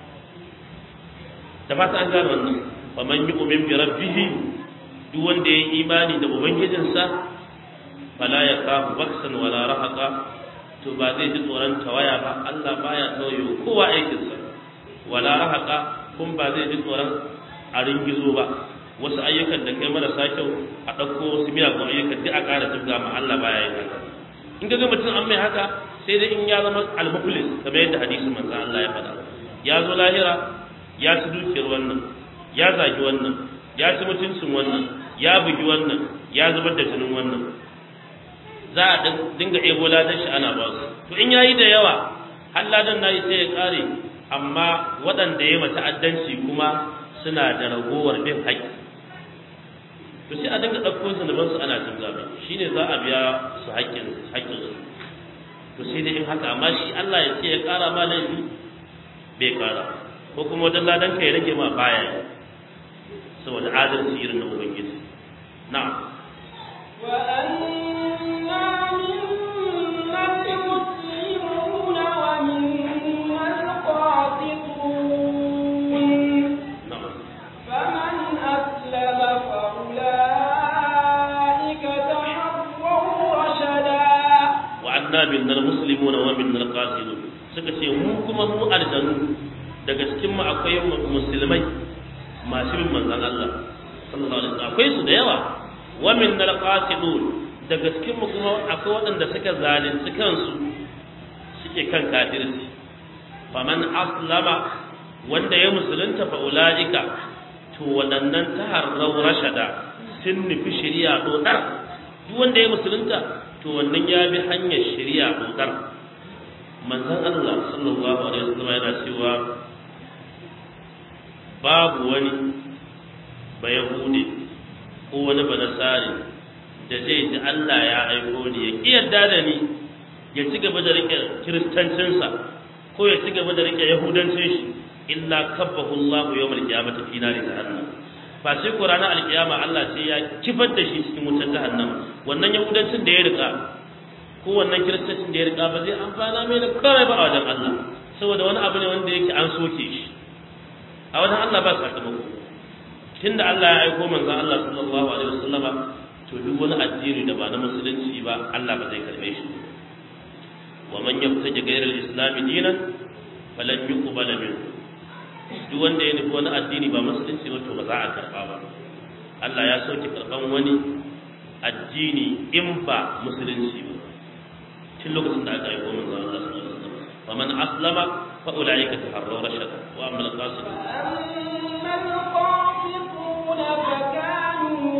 da fata an gane wannan fa man yu'min bi rabbih duk wanda ya yi imani da ubangijinsa fala ya kafu baksan wala rahaqa to ba zai ji tsoron tawaya ba Allah baya tawayo kowa aikinsa wala rahaqa kun ba zai ji tsoron a ringizo ba wasu ayyukan da kai marasa kyau a ɗauko wasu miyagun ayyukan duk a ƙara tafga ma Allah baya yin haka in ga mutum an mai haka sai dai in ya zama al-muflis kamar yadda hadisin manzon Allah ya faɗa ya zo lahira ya ci dukiyar wannan ya zagi wannan ya ci mutuncin wannan ya bugi wannan ya zubar da jinin wannan za a dinga ebo ladan shi ana ba su to in yayi da yawa har ladan nayi sai ya kare amma waɗanda ya mata addanci kuma suna da ragowar bin haƙƙi to sai a dinga ɗauko zunuban su ana jin zabe shine za a biya su haƙƙin haƙƙin su to sai dai in haka amma shi Allah ya ce ya ƙara ma laifi bai ƙara ko kuma wajen ladan ka ya rage ma baya yi saboda adalci irin na ubangiji na'am وأنا منا المسلمون ومنا القاسطون na'am فمن أسلم فأولئك تحروا رشدا wa anna minnal muslimuna wa minnal qasidun suka ce mu kuma mu aljanu daga cikin mu akwai musulmai masu bin manzon Allah sallallahu alaihi wasallam akwai su da yawa wa minnal qasidun daga cikin mu kuma akwai waɗanda suka zalunci kansu suke kan kafirci faman aslama wanda ya musulunta fa ulaika to waɗannan taharrau rashada sun nufi shari'a dodar duk wanda ya musulunta to wannan ya bi hanyar shari'a dodar manzon Allah sallallahu alaihi wasallam yana cewa babu wani ba yahudi ko wani ba nasari da zai ji Allah ya aiko ni ya ki yarda da ni ya ci gaba da rike kiristancinsa ko ya ci gaba da rike yahudancin shi illa kabbahu Allah yawmal qiyamati fi nari jahannam fa sai ko ranar alkiyama Allah sai ya kifar da shi cikin wutar jahannam wannan yahudancin da ya rika ko wannan kiristancin da ya rika ba zai amfana mai da komai ba a wajen Allah saboda wani abu ne wanda yake an soke shi a wajen Allah ba sakamako tunda Allah ya aiko manzon Allah sallallahu alaihi wasallama to duk wani addini da ba na musulunci ba Allah ba zai karbe shi wa man yabtaji ghayra al-islam dinan falan yuqbal minhu duk wanda ya nufi wani addini ba musulunci ba to ba za a karba ba Allah ya sauke karban wani addini in ba musulunci ba tun lokacin da aka aiko manzon Allah sallallahu alaihi wasallam wa man aslama fa ulaika taharraw rashada wa amma al-qasidun أما القاسطون فكانوا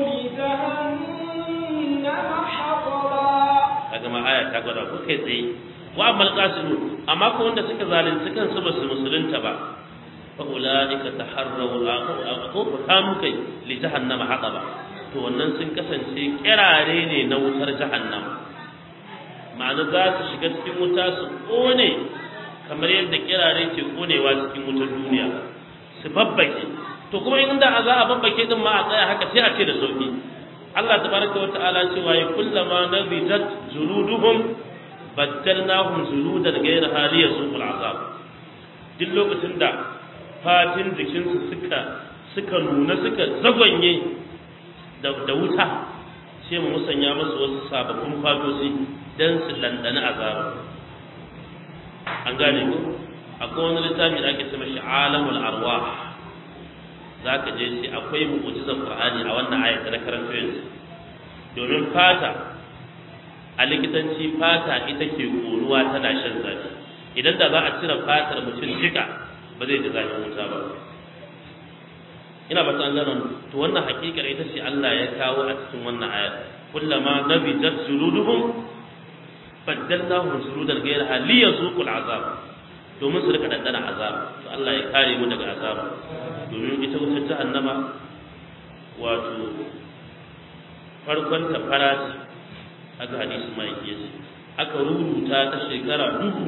لجهنم حطبا kaga ma aya ta gwada ko kai tsaye wa amma al-qasidun amma ko wanda suka zalunci kansu ba su musulunta ba fa ulaika taharraw al-aqub kanu kai li jahannama haqaba to wannan sun kasance kirare ne na wutar jahannama ma'ana za su shiga cikin wuta su kone kamar yadda kirare ke konewa cikin wutar duniya su babbake to kuma in da za a babbake din ma a tsaya haka sai a ce da sauki Allah tabaraka wa ta'ala cewa ya kullama nadijat juluduhum baddalnahum juludan ghayra haliya suqul azab duk lokacin da fatin jikinsu suka suka nuna suka zagwanye da da wuta sai mu musanya musu wasu sababbin fatosi dan su dandana azaba an gane ko akwai wani littafi da ake cewa shi alamul arwah zaka je shi akwai mu'jizar qur'ani a wannan ayat da karanto yanzu domin fata a likitanci fata ita ke koruwa tana shan zafi idan da za a cire fatar mutum jika ba zai ji zafin wuta ba ina ba ta gano to wannan hakikar ita ce Allah ya kawo a cikin wannan ayat kullama nabijat juluduhum baddalnahum suludan ghayraha liyazuqul azab domin su rika dandana azab to Allah ya kare mu daga azab domin ita wutar jahannama wato farkon ta farashi aka hadisi mai yace aka rubuta ta shekara dubu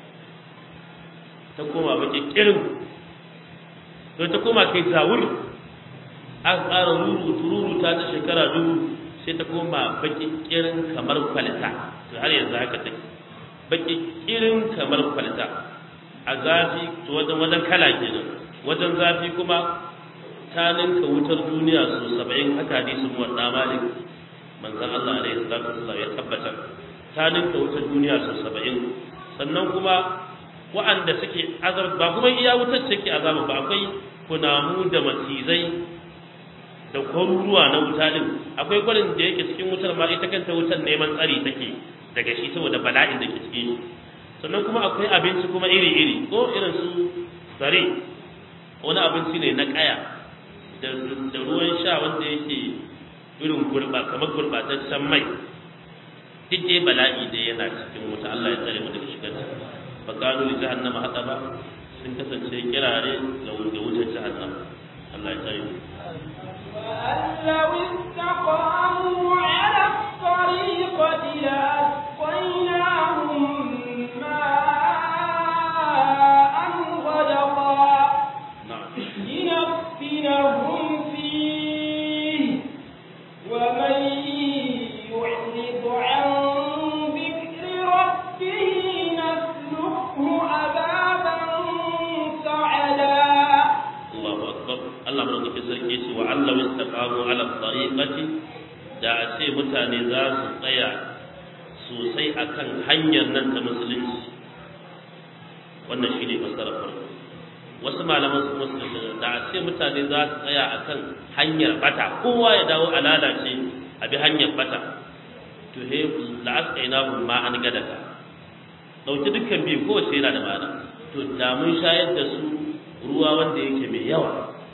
ta koma baki kirin to ta koma kai zawur aka ƙara rubutu rubuta ta shekara dubu sai ta koma baki kirin kamar kwalita to har yanzu haka take baki kirin kamar kwalita a zafi to wajen wajen kala kenan wajen zafi kuma ta ninka wutar duniya su saba'in haka hadisin wanda malik manzon Allah alaihi salatu wasallam ya tabbatar ta ninka wutar duniya su saba'in sannan kuma wa'anda suke azab ba kuma iya wutar take azaba ba akwai kunamu da macizai da kwaruruwa na wuta din akwai kwarin da yake cikin wutar ma ita kanta wutar neman tsari take daga shi saboda bala'in da ke cikin shi sannan kuma akwai abinci kuma iri-iri ko irin su zare wani abinci ne na kaya da ruwan sha wanda yake irin gurba kamar gurbataccen mai duk dai bala'i da yana cikin wuta Allah ya tsare mu daga shigar ta fa kanu li jahannama hataba sun kasance kirare ga wutar jahannama Allah ya tsare mu وأن لو استقاموا على الطريقة لأسقيناهم ماء غدقا na'am لنفتنهم فيه ومن يعرض عن ذكر ربه نسلكه عذابا صعدا Allahu akbar Allah madaukakin sarki yace wa Allah istaqamu ala tariqati da a ce mutane za su tsaya sosai akan hanyar nan ta musulunci wannan shine fasarar farko wasu malaman su musulunci da a ce mutane za su tsaya akan hanyar bata kowa ya dawo a lalace a bi hanyar bata to he la asqainahu ma an gadaka dauki dukkan biyu kowace yana da ma'ana to da mun shayar da su ruwa wanda yake mai yawa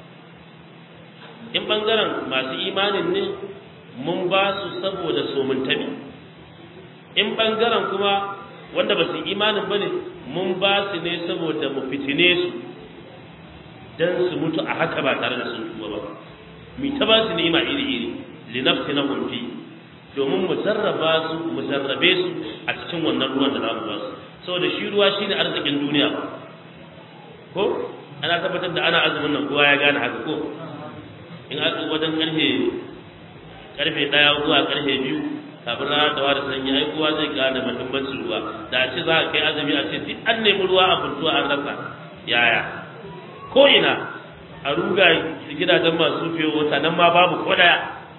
in bangaren masu imanin ne mun ba su saboda somin tabi in bangaren kuma wanda ba su imanin ba ne mun ba su ne saboda mu fitine su don su mutu a haka ba tare da sun tuba ba mu ta ba su ni'ima iri-iri linafsi na fi domin mu jarraba su mu jarrabe su a cikin wannan ruwan da za mu ba su saboda shi ruwa shine arzikin duniya ko ana tabbatar da ana azumin nan kowa ya gane haka ko in aka wajen karfe karfe daya zuwa karfe biyu kafin rana da wada sanyi ai kowa zai gane muhimmancin ruwa da a ce za a kai azumi a ce duk an nemi ruwa a buntuwa an rasa yaya ko ina a ruga gidajen masu fiye wata nan ma babu ko daya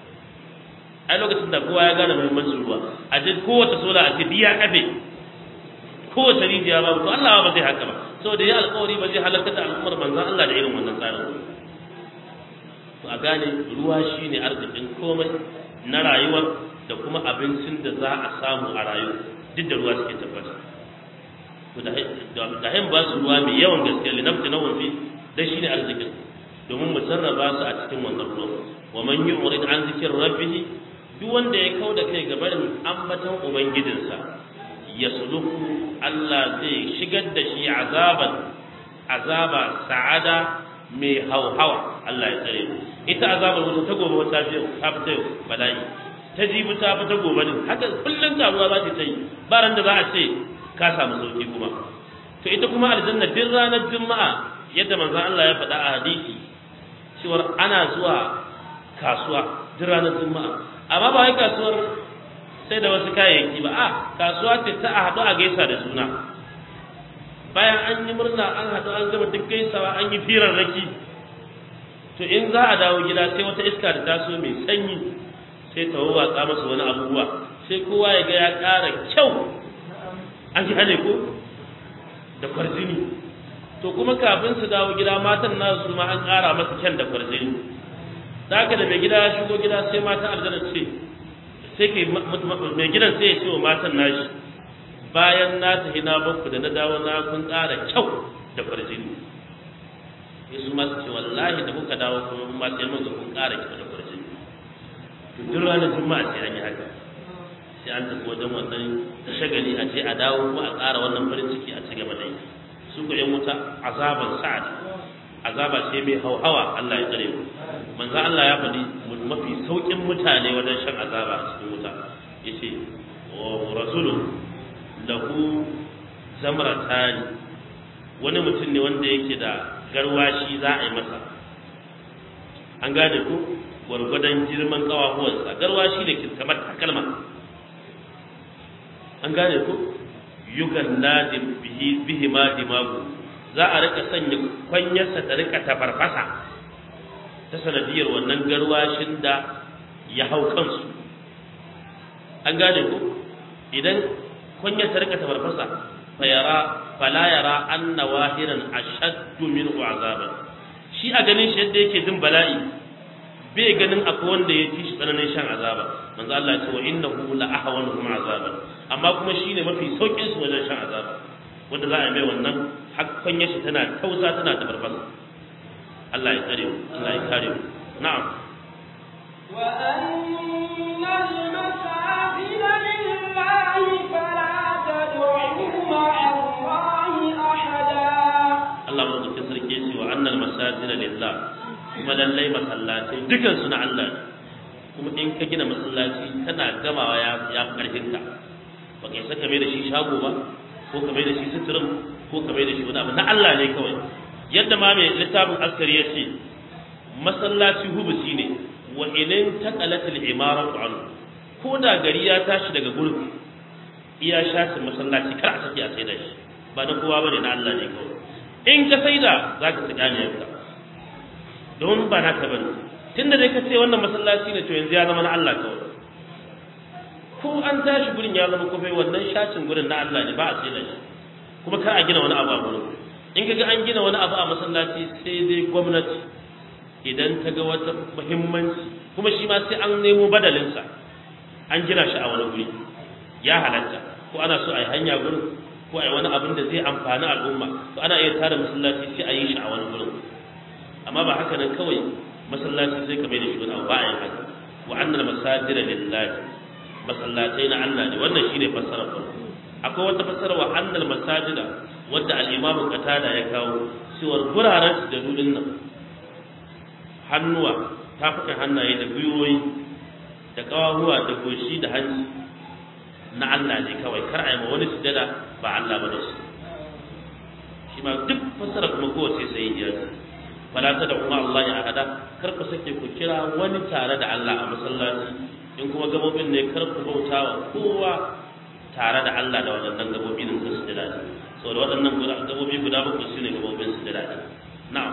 ai lokacin da kowa ya gane muhimmancin ruwa a je kowace sola a ce biya kafe kowace rijiya babu to Allah ba zai haka ba saboda ya alƙawari ba zai halaka da al'ummar manzon Allah da irin wannan tsarin to a gane ruwa shine arzikin komai na rayuwar da kuma abincin da za a samu a rayu duk da ruwa suke tabbata to da hain ba su ruwa mai yawan gaske linafti na wafi dan shine arzikin domin mu sarrafa su a cikin wannan ruwa wa man yu'rid an zikir rabbih duk wanda ya kauda kai ga barin ambatan ubangijinsa ya suluku Allah zai shigar da shi azaban azaba sa'ada mai hauhawa Allah ya tsare ita azabar wuta ta gobe wata fiye ta fita yau bala'i ta jibi ta fita gobe din haka kullum taruwa za ta yi ba ran da za a ce ka samu sauki kuma to ita kuma aljanna duk ranar juma'a yadda manzon Allah ya faɗa a hadisi cewar ana zuwa kasuwa duk ranar juma'a amma ba wai kasuwar sai da wasu kayayyaki ba a kasuwa ce ta a haɗu a gaisa da juna bayan an yi murna an haɗu an gama duk gaisawa an yi firarraki to in za a dawo gida sai wata iska da taso mai sanyi sai ta wawatsa masa wani abubuwa sai kowa ya ga ya ƙara kyau an ji hane ko da kwarjini to kuma kafin su dawo gida matan nasu ma an ƙara masa kyan da kwarjini da haka da mai gida ya shigo gida sai matan aljanna ce sai ke mai gidan sai ya ce wa matan nashi bayan na tafi na bakku da na dawo na kun ƙara kyau da kwarjini sai su masu ce wallahi da kuka dawo kuma mun ma sai mun ga kun ƙara kyau da kwarjini to duk ranar juma'a sai an yi haka sai an tafi wajen wannan shagali a ce a dawo ko a ƙara wannan farin ciki a ci gaba da yi su ko yan wuta azaban sa'ad azaba ce mai hauhawa Allah ya tsare mu manzo Allah ya faɗi mafi saukin mutane wajen shan azaba a cikin wuta yace wa rasulun lahu zamratani wani mutum ne wanda yake da garwashi za a yi masa an gane ku gwargwadon girman kawahuwarsa garwashi ne kamar takalma an gane ku yugan nadim bihi bihi ma dimagu za a rika sanya kwanyarsa ta rika tafarfasa ta sanadiyar wannan garwashin da ya hau kansu an gane ku idan kwanyar ta rika tafarfasa fayara fala yara anna wahiran ashaddu min azaban shi a ganin shi yadda yake jin bala'i bai ganin akwai wanda ya ci shi tsananin shan azaba manzo Allah ya ce wa innahu la ahwanuhum azaban amma kuma shine mafi saukin su wajen shan azaba wanda za a mai wannan hakkan yashi tana tausa tana tabarbasa Allah ya tsare mu Allah ya kare mu na'am wa annal masajida lillahi fala tad'u ma'a Allahi ahada Allah mu da sarki ya ce wa annal masajida lillahi kuma lallai masallatai dukan su na Allah ne kuma in ka gina masallaci kana gamawa ya ya karfin ka ba kai saka mai da shi shago ba ko ka mai da shi suturin ko ka mai da shi wani abu na Allah ne kawai yadda ma mai littafin askari ya ce masallaci hubusi ne wa inin taqalatil imaratu anhu ko da gari ya tashi daga gurin iya shafin masallaci kar a saki a sai da shi ba na kowa bane na Allah ne kawai in ka saida zaka tsaya ne yanka don ba naka bane tunda dai ka ce wannan masallaci ne to yanzu ya zama na Allah kawai ko an tashi gurin ya zama kofai wannan shacin gurin na Allah ne ba a sai da shi kuma kar a gina wani abu a gurin in kaga an gina wani abu a masallaci sai dai gwamnati idan ta ga wata muhimmanci kuma shi ma sai an nemo badalinsa an gina shi a wani guri ya halatta ko ana so a yi hanya gurin ko a yi wani abin da zai amfani al'umma to ana iya tara masallaci sai a yi shi a wani gurin amma ba haka nan kawai masallaci sai ka mai da shi wani abu ba a yin haka wa annal masajida lillahi masallatai na Allah ne wannan shine fassarar farko akwai wata fassara wa annal masajida wadda al-imamu qatada ya kawo cewar guraren da dudin nan hannuwa tafukan hannaye da gwiwoyi da kawahuwa da goshi da hanci na Allah ne kawai kar a yi ma wani sujada ba Allah ba da su shi ma duk fassara kuma kowace sai ya ce fala ta da kuma Allah ya hada kar ku sake ku kira wani tare da Allah a masallaci in kuma gabobin ne kar ku bauta wa kowa tare da Allah da waɗannan gabobi din su sujada ne saboda waɗannan gabobi guda bakwai su ne gabobin sujada ne na'am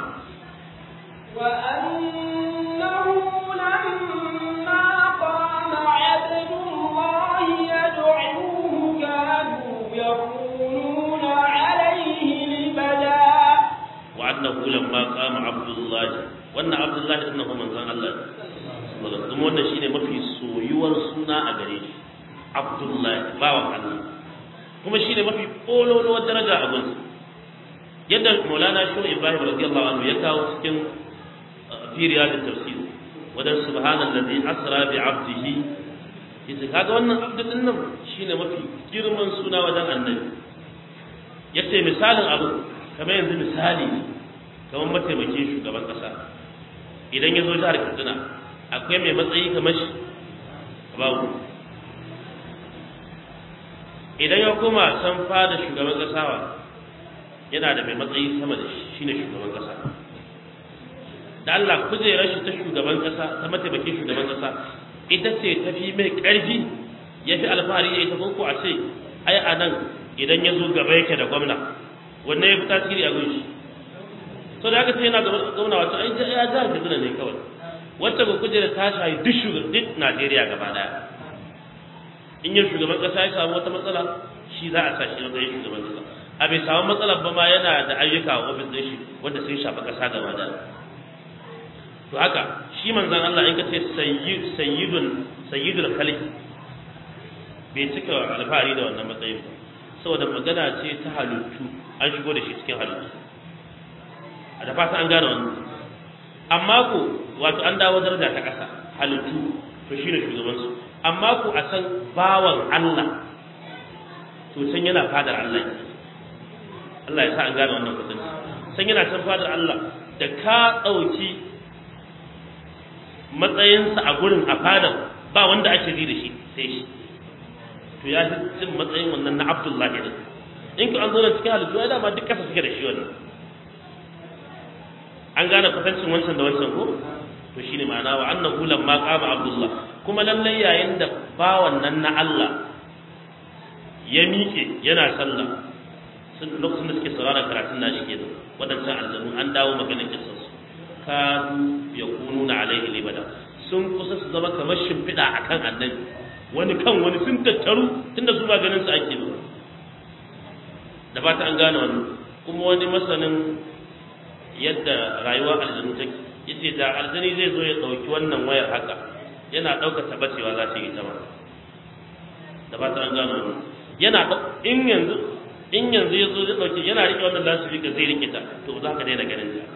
وأنه لما قام عبد الله يدعوه كانوا يكونون عليه لبدا وأنه لما قام عبد الله وأن عبد الله إنه من زان الله kuma wannan shine mafi soyuwar suna a gare shi Abdullahi bawan Allah kuma shine mafi kololuwar daraja a gunsa yadda Maulana Shehu Ibrahim radiyallahu anhu ya kawo cikin fi riyadit tafsir wadan subhanallazi asra bi 'abdihi yace kaga wannan abdu din nan shine mafi girman suna wajen annabi yace misalin abu kamar yanzu misali ne kamar mataimakin shugaban kasa idan ya zo jihar Katsina akwai mai matsayi kamar shi babu idan ya koma san fada shugaban kasa wa yana da mai matsayi sama da shi shine shugaban kasa da Allah kujerar shi ta shugaban kasa ta mataimakin shugaban kasa ita ce ta fi mai ƙarfi ya fi alfahari ya ita ko a ce ai a nan idan ya zo gaba yake da gwamna wannan ya fi tasiri a gunshi so da aka ce yana gwamna wato ai ya jihar Kaduna ne kawai wacce ba kujerar ta shayi duk shugaban duk Najeriya gaba daya in yin shugaban kasa ya samu wata matsala shi za a sa shi matsayin shugaban kasa a bai samu matsalar ba ma yana da ayyuka a ofis ɗin shi wanda sun shafa kasa gaba daya to haka shi manzan Allah in ka ce sayyidun sayyidul khaliq bai cika alfahari da wannan matsayin ba saboda magana ce ta halittu an shigo da shi cikin halittu a da fata an gane wannan amma ko wato an dawo daraja ta ƙasa halittu to shine shugaban su amma ko a san bawan Allah to san yana fadar Allah Allah ya sa an gane wannan kudin san yana san fadar Allah da ka ɗauki matsayinsa a gurin a fadar ba wanda ake ji da shi sai shi to ya fi cin matsayin wannan na Abdullahi din in ku an zo da cikin halittu ya dama duk kasa suke da shi wannan an gane kwatancin wancan da wancan ko to shine ma'ana wa annahu lamma qama Abdullah kuma lallai yayin da bawan nan na Allah ya miƙe yana sallah sun lokacin da suke saurara karatun nashi kenan wadancan aljanu an dawo maganar kissan su kadu yakununa alaihi libada sun kusa su zama kamar shimfiɗa akan annabi wani kan wani sun tattaru tunda su ba ganin su ake ba da ba ta an gane wannan kuma wani masanin yadda rayuwa aljanu take yace da aljani zai zo ya dauki wannan wayar haka yana dauka tabbacewa za ta yi ta ba da ba ta an gane wannan yana in yanzu in yanzu ya zo zai dauki yana rike wannan lasifika zai rike ta to za ka daina ganin ta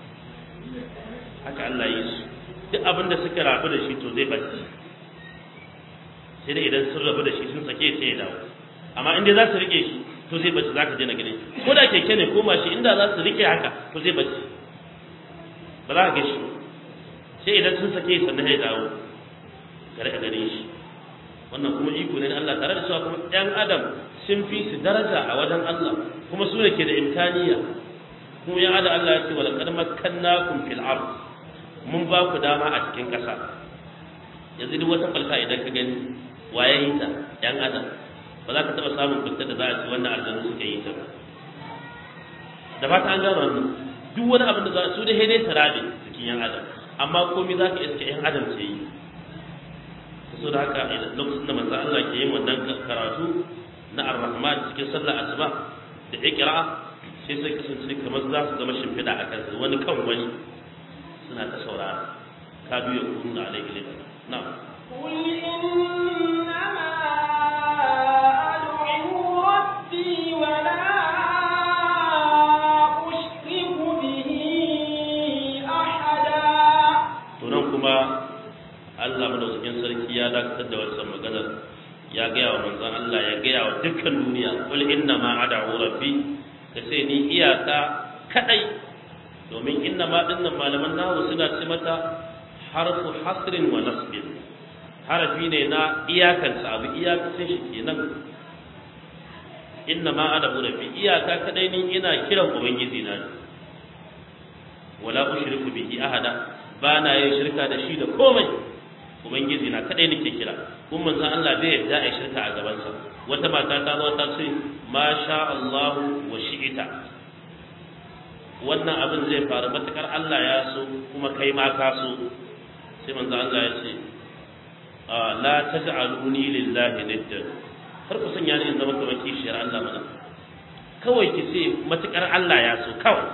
haka Allah yi su duk abin da suka rabu da shi to zai bace sai dai idan sun rabu da shi sun sake sai ya dawo amma in dai za su rike shi to zai bace za ka daina ganin shi ko da keke ne ko mashi inda za su rike haka to zai bace ba za ka ga shi sai idan sun sake sannan ya dawo ka rika ganin shi wannan kuma iko ne na Allah tare da cewa kuma ɗan adam sun fi su daraja a wajen Allah kuma su ne ke da imkaniya kuma ya ada Allah ya ce wala kad makkannakum fil ard mun ba ku dama a cikin ƙasa yanzu duk wata falka idan ka gani waye yi ta ɗan adam ba za ka taɓa samun fitar da za a ci wannan aljanu suka yi ta ba da ba ta an gano wannan duk wani abin da za su da dai ta rabe cikin yan adam amma komai za ka iske yan adam ce yi so da haka lokacin da manzo Allah ke yin wannan karatu na ar-rahman cikin sallar asuba da iqra sai sai kasance kamar za su zama shimfiɗa a kansu wani kan wani suna ta saurara ka biyo kun da alaihi lillahi na'am قل إنما أدعو ربي ولا أشرك به أحدا to nan kuma Allah madaukakin sarki ya dakatar da wannan maganar ya gaya wa manzon Allah ya gaya wa dukkan duniya qul inna ma ad'u rabbi ka ce ni iyaka kadai domin inna ma dinnan malaman nahu suna ce mata harfu hasrin wa nasbin harafi ne na iyakanta abu iyakacin shi kenan inna ma ana rabbi iyaka kadai ni ina kiran ubangiji na wala ushriku bihi ahada ba na yin shirka da shi da komai ubangiji na kadai nake kira kuma manzon Allah bai yarda a shirka a gaban sa wata mata ta zo ta ce ma sha Allah wa shi'ita wannan abin zai faru matakar Allah ya so kuma kai ma ka so sai manzon Allah ya ce la taj'aluni lillahi niddan har ku sanya ni in zama kamar kishiyar Allah mana kawai ki ce matakar Allah ya so kawai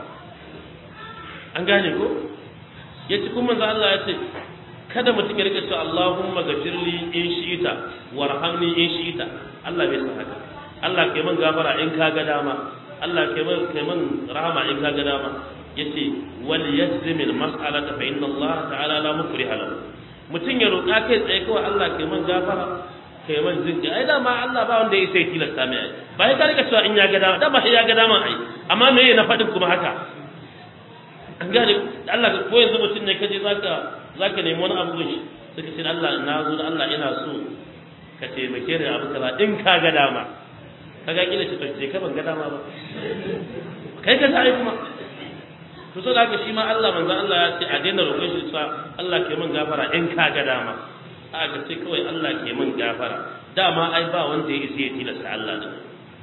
an gane ko ya ci kuma manzo Allah ya ce kada mutum ya rika cewa Allahumma gafirli in shi'ita warhamni in shi'ita Allah bai san haka Allah kai man gafara in ka ga dama Allah kai man kai man rahama in ka ga dama yace wal yazmil mas'alata fa inna Allah ta'ala la mukriha lahu mutum ya roƙa kai tsaye kawai Allah kai man gafara kai man zinki ai dama Allah ba wanda ya sai tilasta mai ai ba ya ka rika cewa in ya ga dama dama sai ya ga dama ai amma me na faɗin kuma haka an gane Allah ka ko yanzu mutum ne kaje zaka zaka nemi wani abu shi suka ce Allah na zo da Allah ina so ka taimake ni abu kaza in ka ga dama kaga kila ce to je ka ban ga dama ba kai ka sai kuma to so haka shi ma Allah manzo Allah ya ce a daina roƙon shi sa Allah ke min gafara in ka ga dama a ga sai kawai Allah ke min gafara dama ai ba wanda ya isa ya tilasta Allah da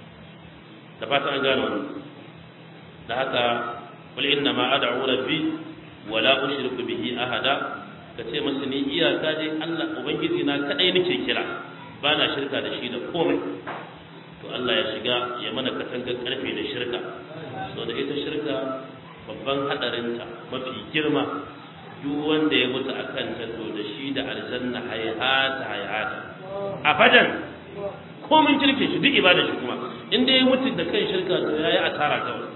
da fata an gano wannan da haka قل إنما أدعو ربي ولا أشرك به أحدا kace masa ni iyaka dai Allah ubangiji na kadai nake kira ba na shirka da shi da komai to Allah ya shiga ya mana katangar karfe da shirka so da ita shirka babban hadarinta mafi girma duk wanda ya mutu akan ta to da shi da aljanna hayata hayata abadan komin kirke shi duk ibada shi kuma in dai ya mutu da kan shirka to yayi asara kawai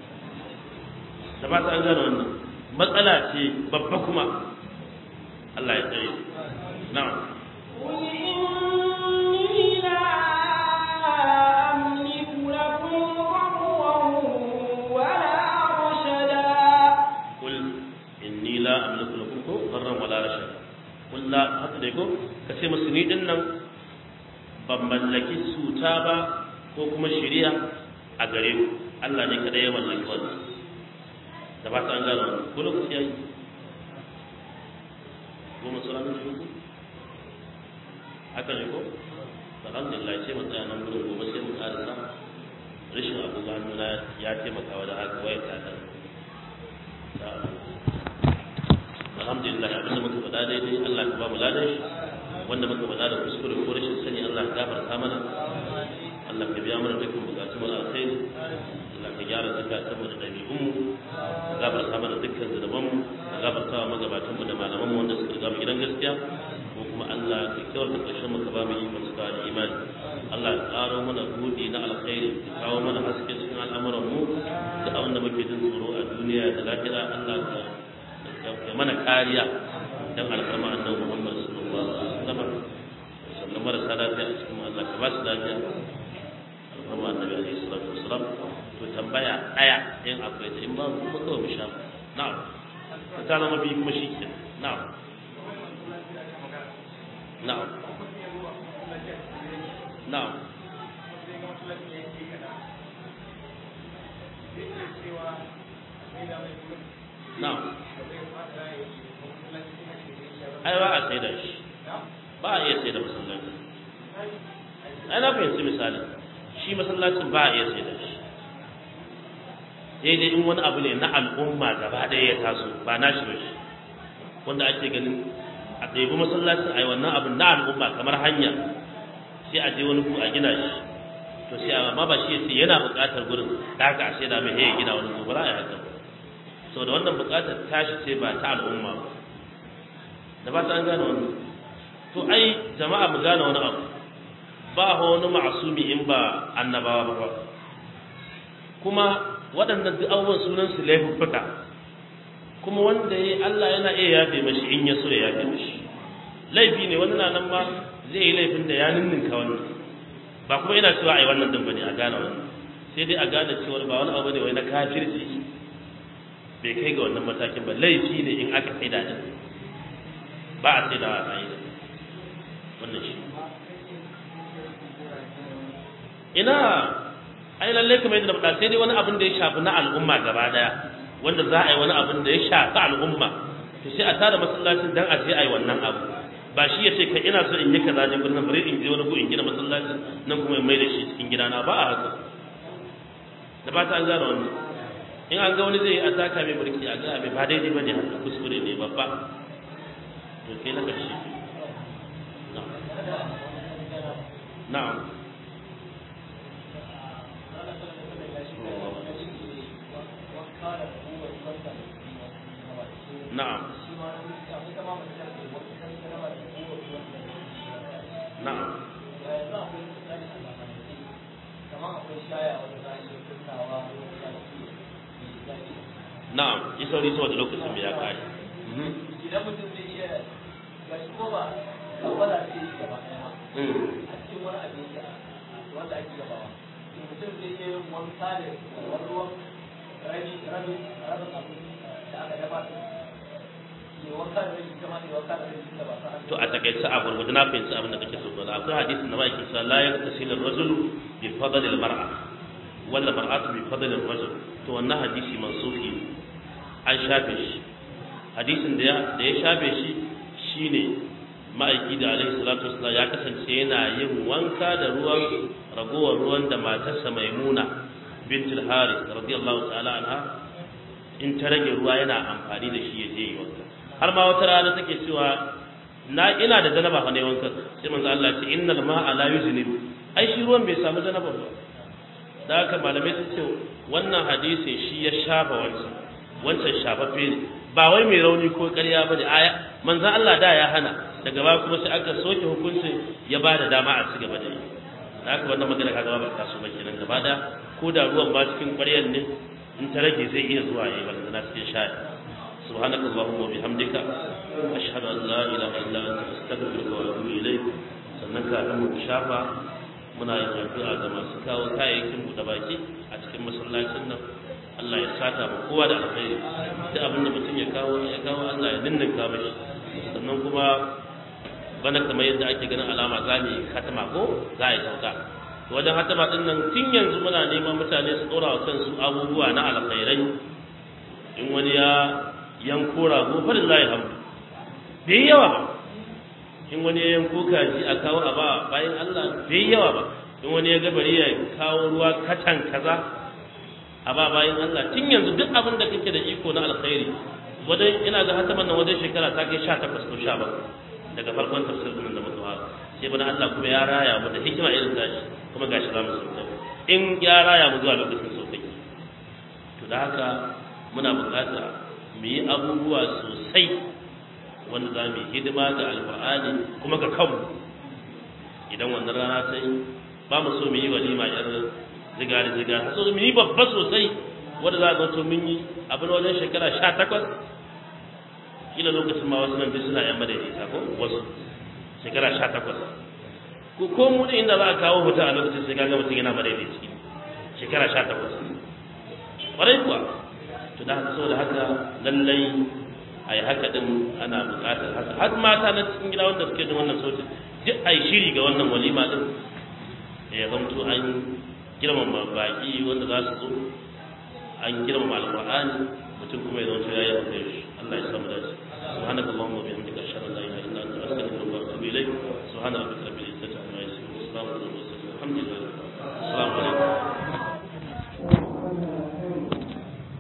da ba ta an gane wannan matsala ce babba kuma Allah ya tsaye na'am قل إني لا أملك لكم ضرا ولا رشدا قل inni la amliku lakum ko darran wala rashada qul la haka dai ko kace musu ni din nan ban mallaki suta ba ko kuma shari'a a gare ku Allah ne kada ya mallaki wannan da ba ta an gano wannan ko lokaci yayi goma sauran minti uku haka ne ko alhamdulillah sai mu tsaya nan gurin gobe sai mu karasa rashin abu ga hannuna ya taimaka wajen haka wayar ta da alhamdulillah abinda muka faɗa daidai Allah ka ba mu ladan shi wanda muka faɗa da kuskure ko rashin sani Allah ka gafarta mana Allah ka biya mana dukkan bukatun mu alkhairi Allah ka gyara zakatun mu da dabi'un mu ka gafarta mana dukkan zunuban mu ka gafarta wa magabatan mu da malaman mu wanda suka riga mu gidan gaskiya ko kuma Allah ka kyauta ƙarshen mu ka ba mu ikon suka da imani Allah ka ƙaro mana buɗi na alkhairi ka kawo mana haske cikin al'amuran mu da abin da muke jin tsoro a duniya da lafiya Allah ka ya mana kariya dan alfarma annabi Muhammad sallallahu alaihi wasallam sannan marasa lafiya a cikin Allah ka ba su lafiya alfarma annabi alaihi salatu wasallam to tambaya daya in akwai ta in ba kuma kawai mu sha na'am ta ta zama biyu kuma shi ke na'am na'am na'am na'am ai ba a sai da shi ba a iya sai da masallaci ai na fahimci misali shi masallacin ba a iya sai da shi daidai in wani abu ne na al'umma gaba ɗaya ya taso ba na shi ba shi wanda ake ganin a ɗaibi masallacin ai wannan abu na al'umma kamar hanya sai a je wani ku a gina shi to sai amma ba shi yace yana buƙatar gurin da haka a sai da mai ya gina wani ku ba za a yi haka saboda wannan buƙatar tashi ce ba ta al'umma ba da ba ta an gane wannan to ai jama'a mu gane wani abu ba wani ma'asumi in ba annabawa ba kuma waɗannan duk abubuwan sunan su laifuffuka kuma wanda ya Allah yana iya yafe mashi in ya so ya yafe mashi laifi ne wani na nan ma zai yi laifin da ya ninninka wannan ba kuma ina cewa ai wannan din bane a gane wannan sai dai a gane cewa ba wani abu ne wai na kafirci bai kai ga wannan matakin ba laifi ne in aka kai da ba a sai da a yi wannan shi ina ai lalle kamar yadda faɗa sai dai wani abin da ya shafi na al'umma gaba daya wanda za a yi wani abin da ya shafi al'umma to sai a tada masallacin dan a je a yi wannan abu ba shi ya ce kai ina so in yi kaza ne gurin bari in je wani ko in gina masallacin nan kuma in mai da shi cikin gidana ba a haka da ba ta an gane wannan in an ga wani zai yi a taka mai mulki a ga mai ba daidai ba ne haka kuskure ne babba to kai na karshe na'am na'am na'am na'am yi sauri saboda lokacin ya kare idan mutum zai iya ga shi ko ba kawala ce yi gaba ɗaya ma a cikin wani abinci wanda ake gabawa mutum zai iya yin wanka da wani ruwan rabi rabin rabin abu da aka dafa su ne wanka da rabi kama ne wanka da rabi da ba sa to a takaice a gurgudu na fahimci abin da kake so ba akwai hadisin da ba yake cewa la yaktasilu ar-rajulu bi fadli al-mar'a wala mar'atu bi fadli ar-rajul to wannan hadisi mansufi ne an shafe shi hadisin da ya da ya shafe shi shine ma'aiki da alaihi salatu wassalam ya kasance yana yin wanka da ruwan ragowar ruwan da matarsa maimuna bintul haris radiyallahu ta'ala anha in ta rage ruwa yana amfani da shi ya je yi wanka har ma wata rana take cewa na ina da janaba fa ne wanka sai manzo Allah ya ce innal ma'a la yuznib ai shi ruwan bai samu janaba ba da haka malamai sun ce wannan hadisi shi ya shafa wancan wancan shafaffe ne ba wai mai rauni ko ƙarya ba ne aya manzo Allah da ya hana daga baya kuma sai aka soke hukunci ya ba da dama a ci gaba da yi da haka wannan magana kaga ba ta so ba kenan gaba da ko da ruwan ba cikin ƙwaryar ne in ta rage zai iya zuwa yayi balantana cikin shayi سبحانك اللهم وبحمدك أشهد أن لا إله إلا أنت أستغفرك وأتوب إليك sannan kafin mu shafa muna yin addu'a ga masu kawo kayayyakin mu da baki a cikin masallacin nan Allah ya sata mu kowa da alkhairi duk abin da mutum ya kawo ya kawo Allah ya ninninka mashi sannan kuma bana kamar yadda ake ganin alama za mu yi hatama ko za a yi sauka wajen hatama din nan tun yanzu muna neman mutane su dora wa kansu abubuwa na alkhairai in wani ya yanko rago fa lillahi hamdu bai yi yawa ba in wani ya yanko kaji a kawo a ba bayan Allah bai yi yawa ba in wani ya gabari ya kawo ruwa katan kaza a ba bayan Allah tun yanzu duk abin da kake da iko na alkhairi wajen ina ga hataman nan wajen shekara ta kai 18 ko 17 daga farkon tafsirin da muka fara sai bana Allah kuma ya raya mu da hikima irin tashi kuma gashi za mu sauka in ya raya mu zuwa lokacin sauƙi to da haka muna buƙatar mu yi abubuwa sosai wanda za mu yi hidima ga alfa'ani kuma ga kanmu idan wannan rana ta yi ba mu so mu yi walima yar zigari zigari so mu yi babba sosai wanda za ga to mun yi abin wajen shekara sha takwas kila lokacin ma wasu nan bi suna yan madaidaita ko wasu shekara sha takwas ko ko mu da inda za a kawo hoton a lokacin sai kaga mutum yana madaidaici shekara sha takwas ƙwarai kuwa to da haka saboda haka lallai a yi haka din ana buƙatar haka har mata na cikin gida wanda suke jin wannan sautin duk a yi shiri ga wannan walima din ya zamto an girmama baƙi wanda za su zo an girmama alƙur'ani mutum kuma ya zamto ya yi Allah ya samu dace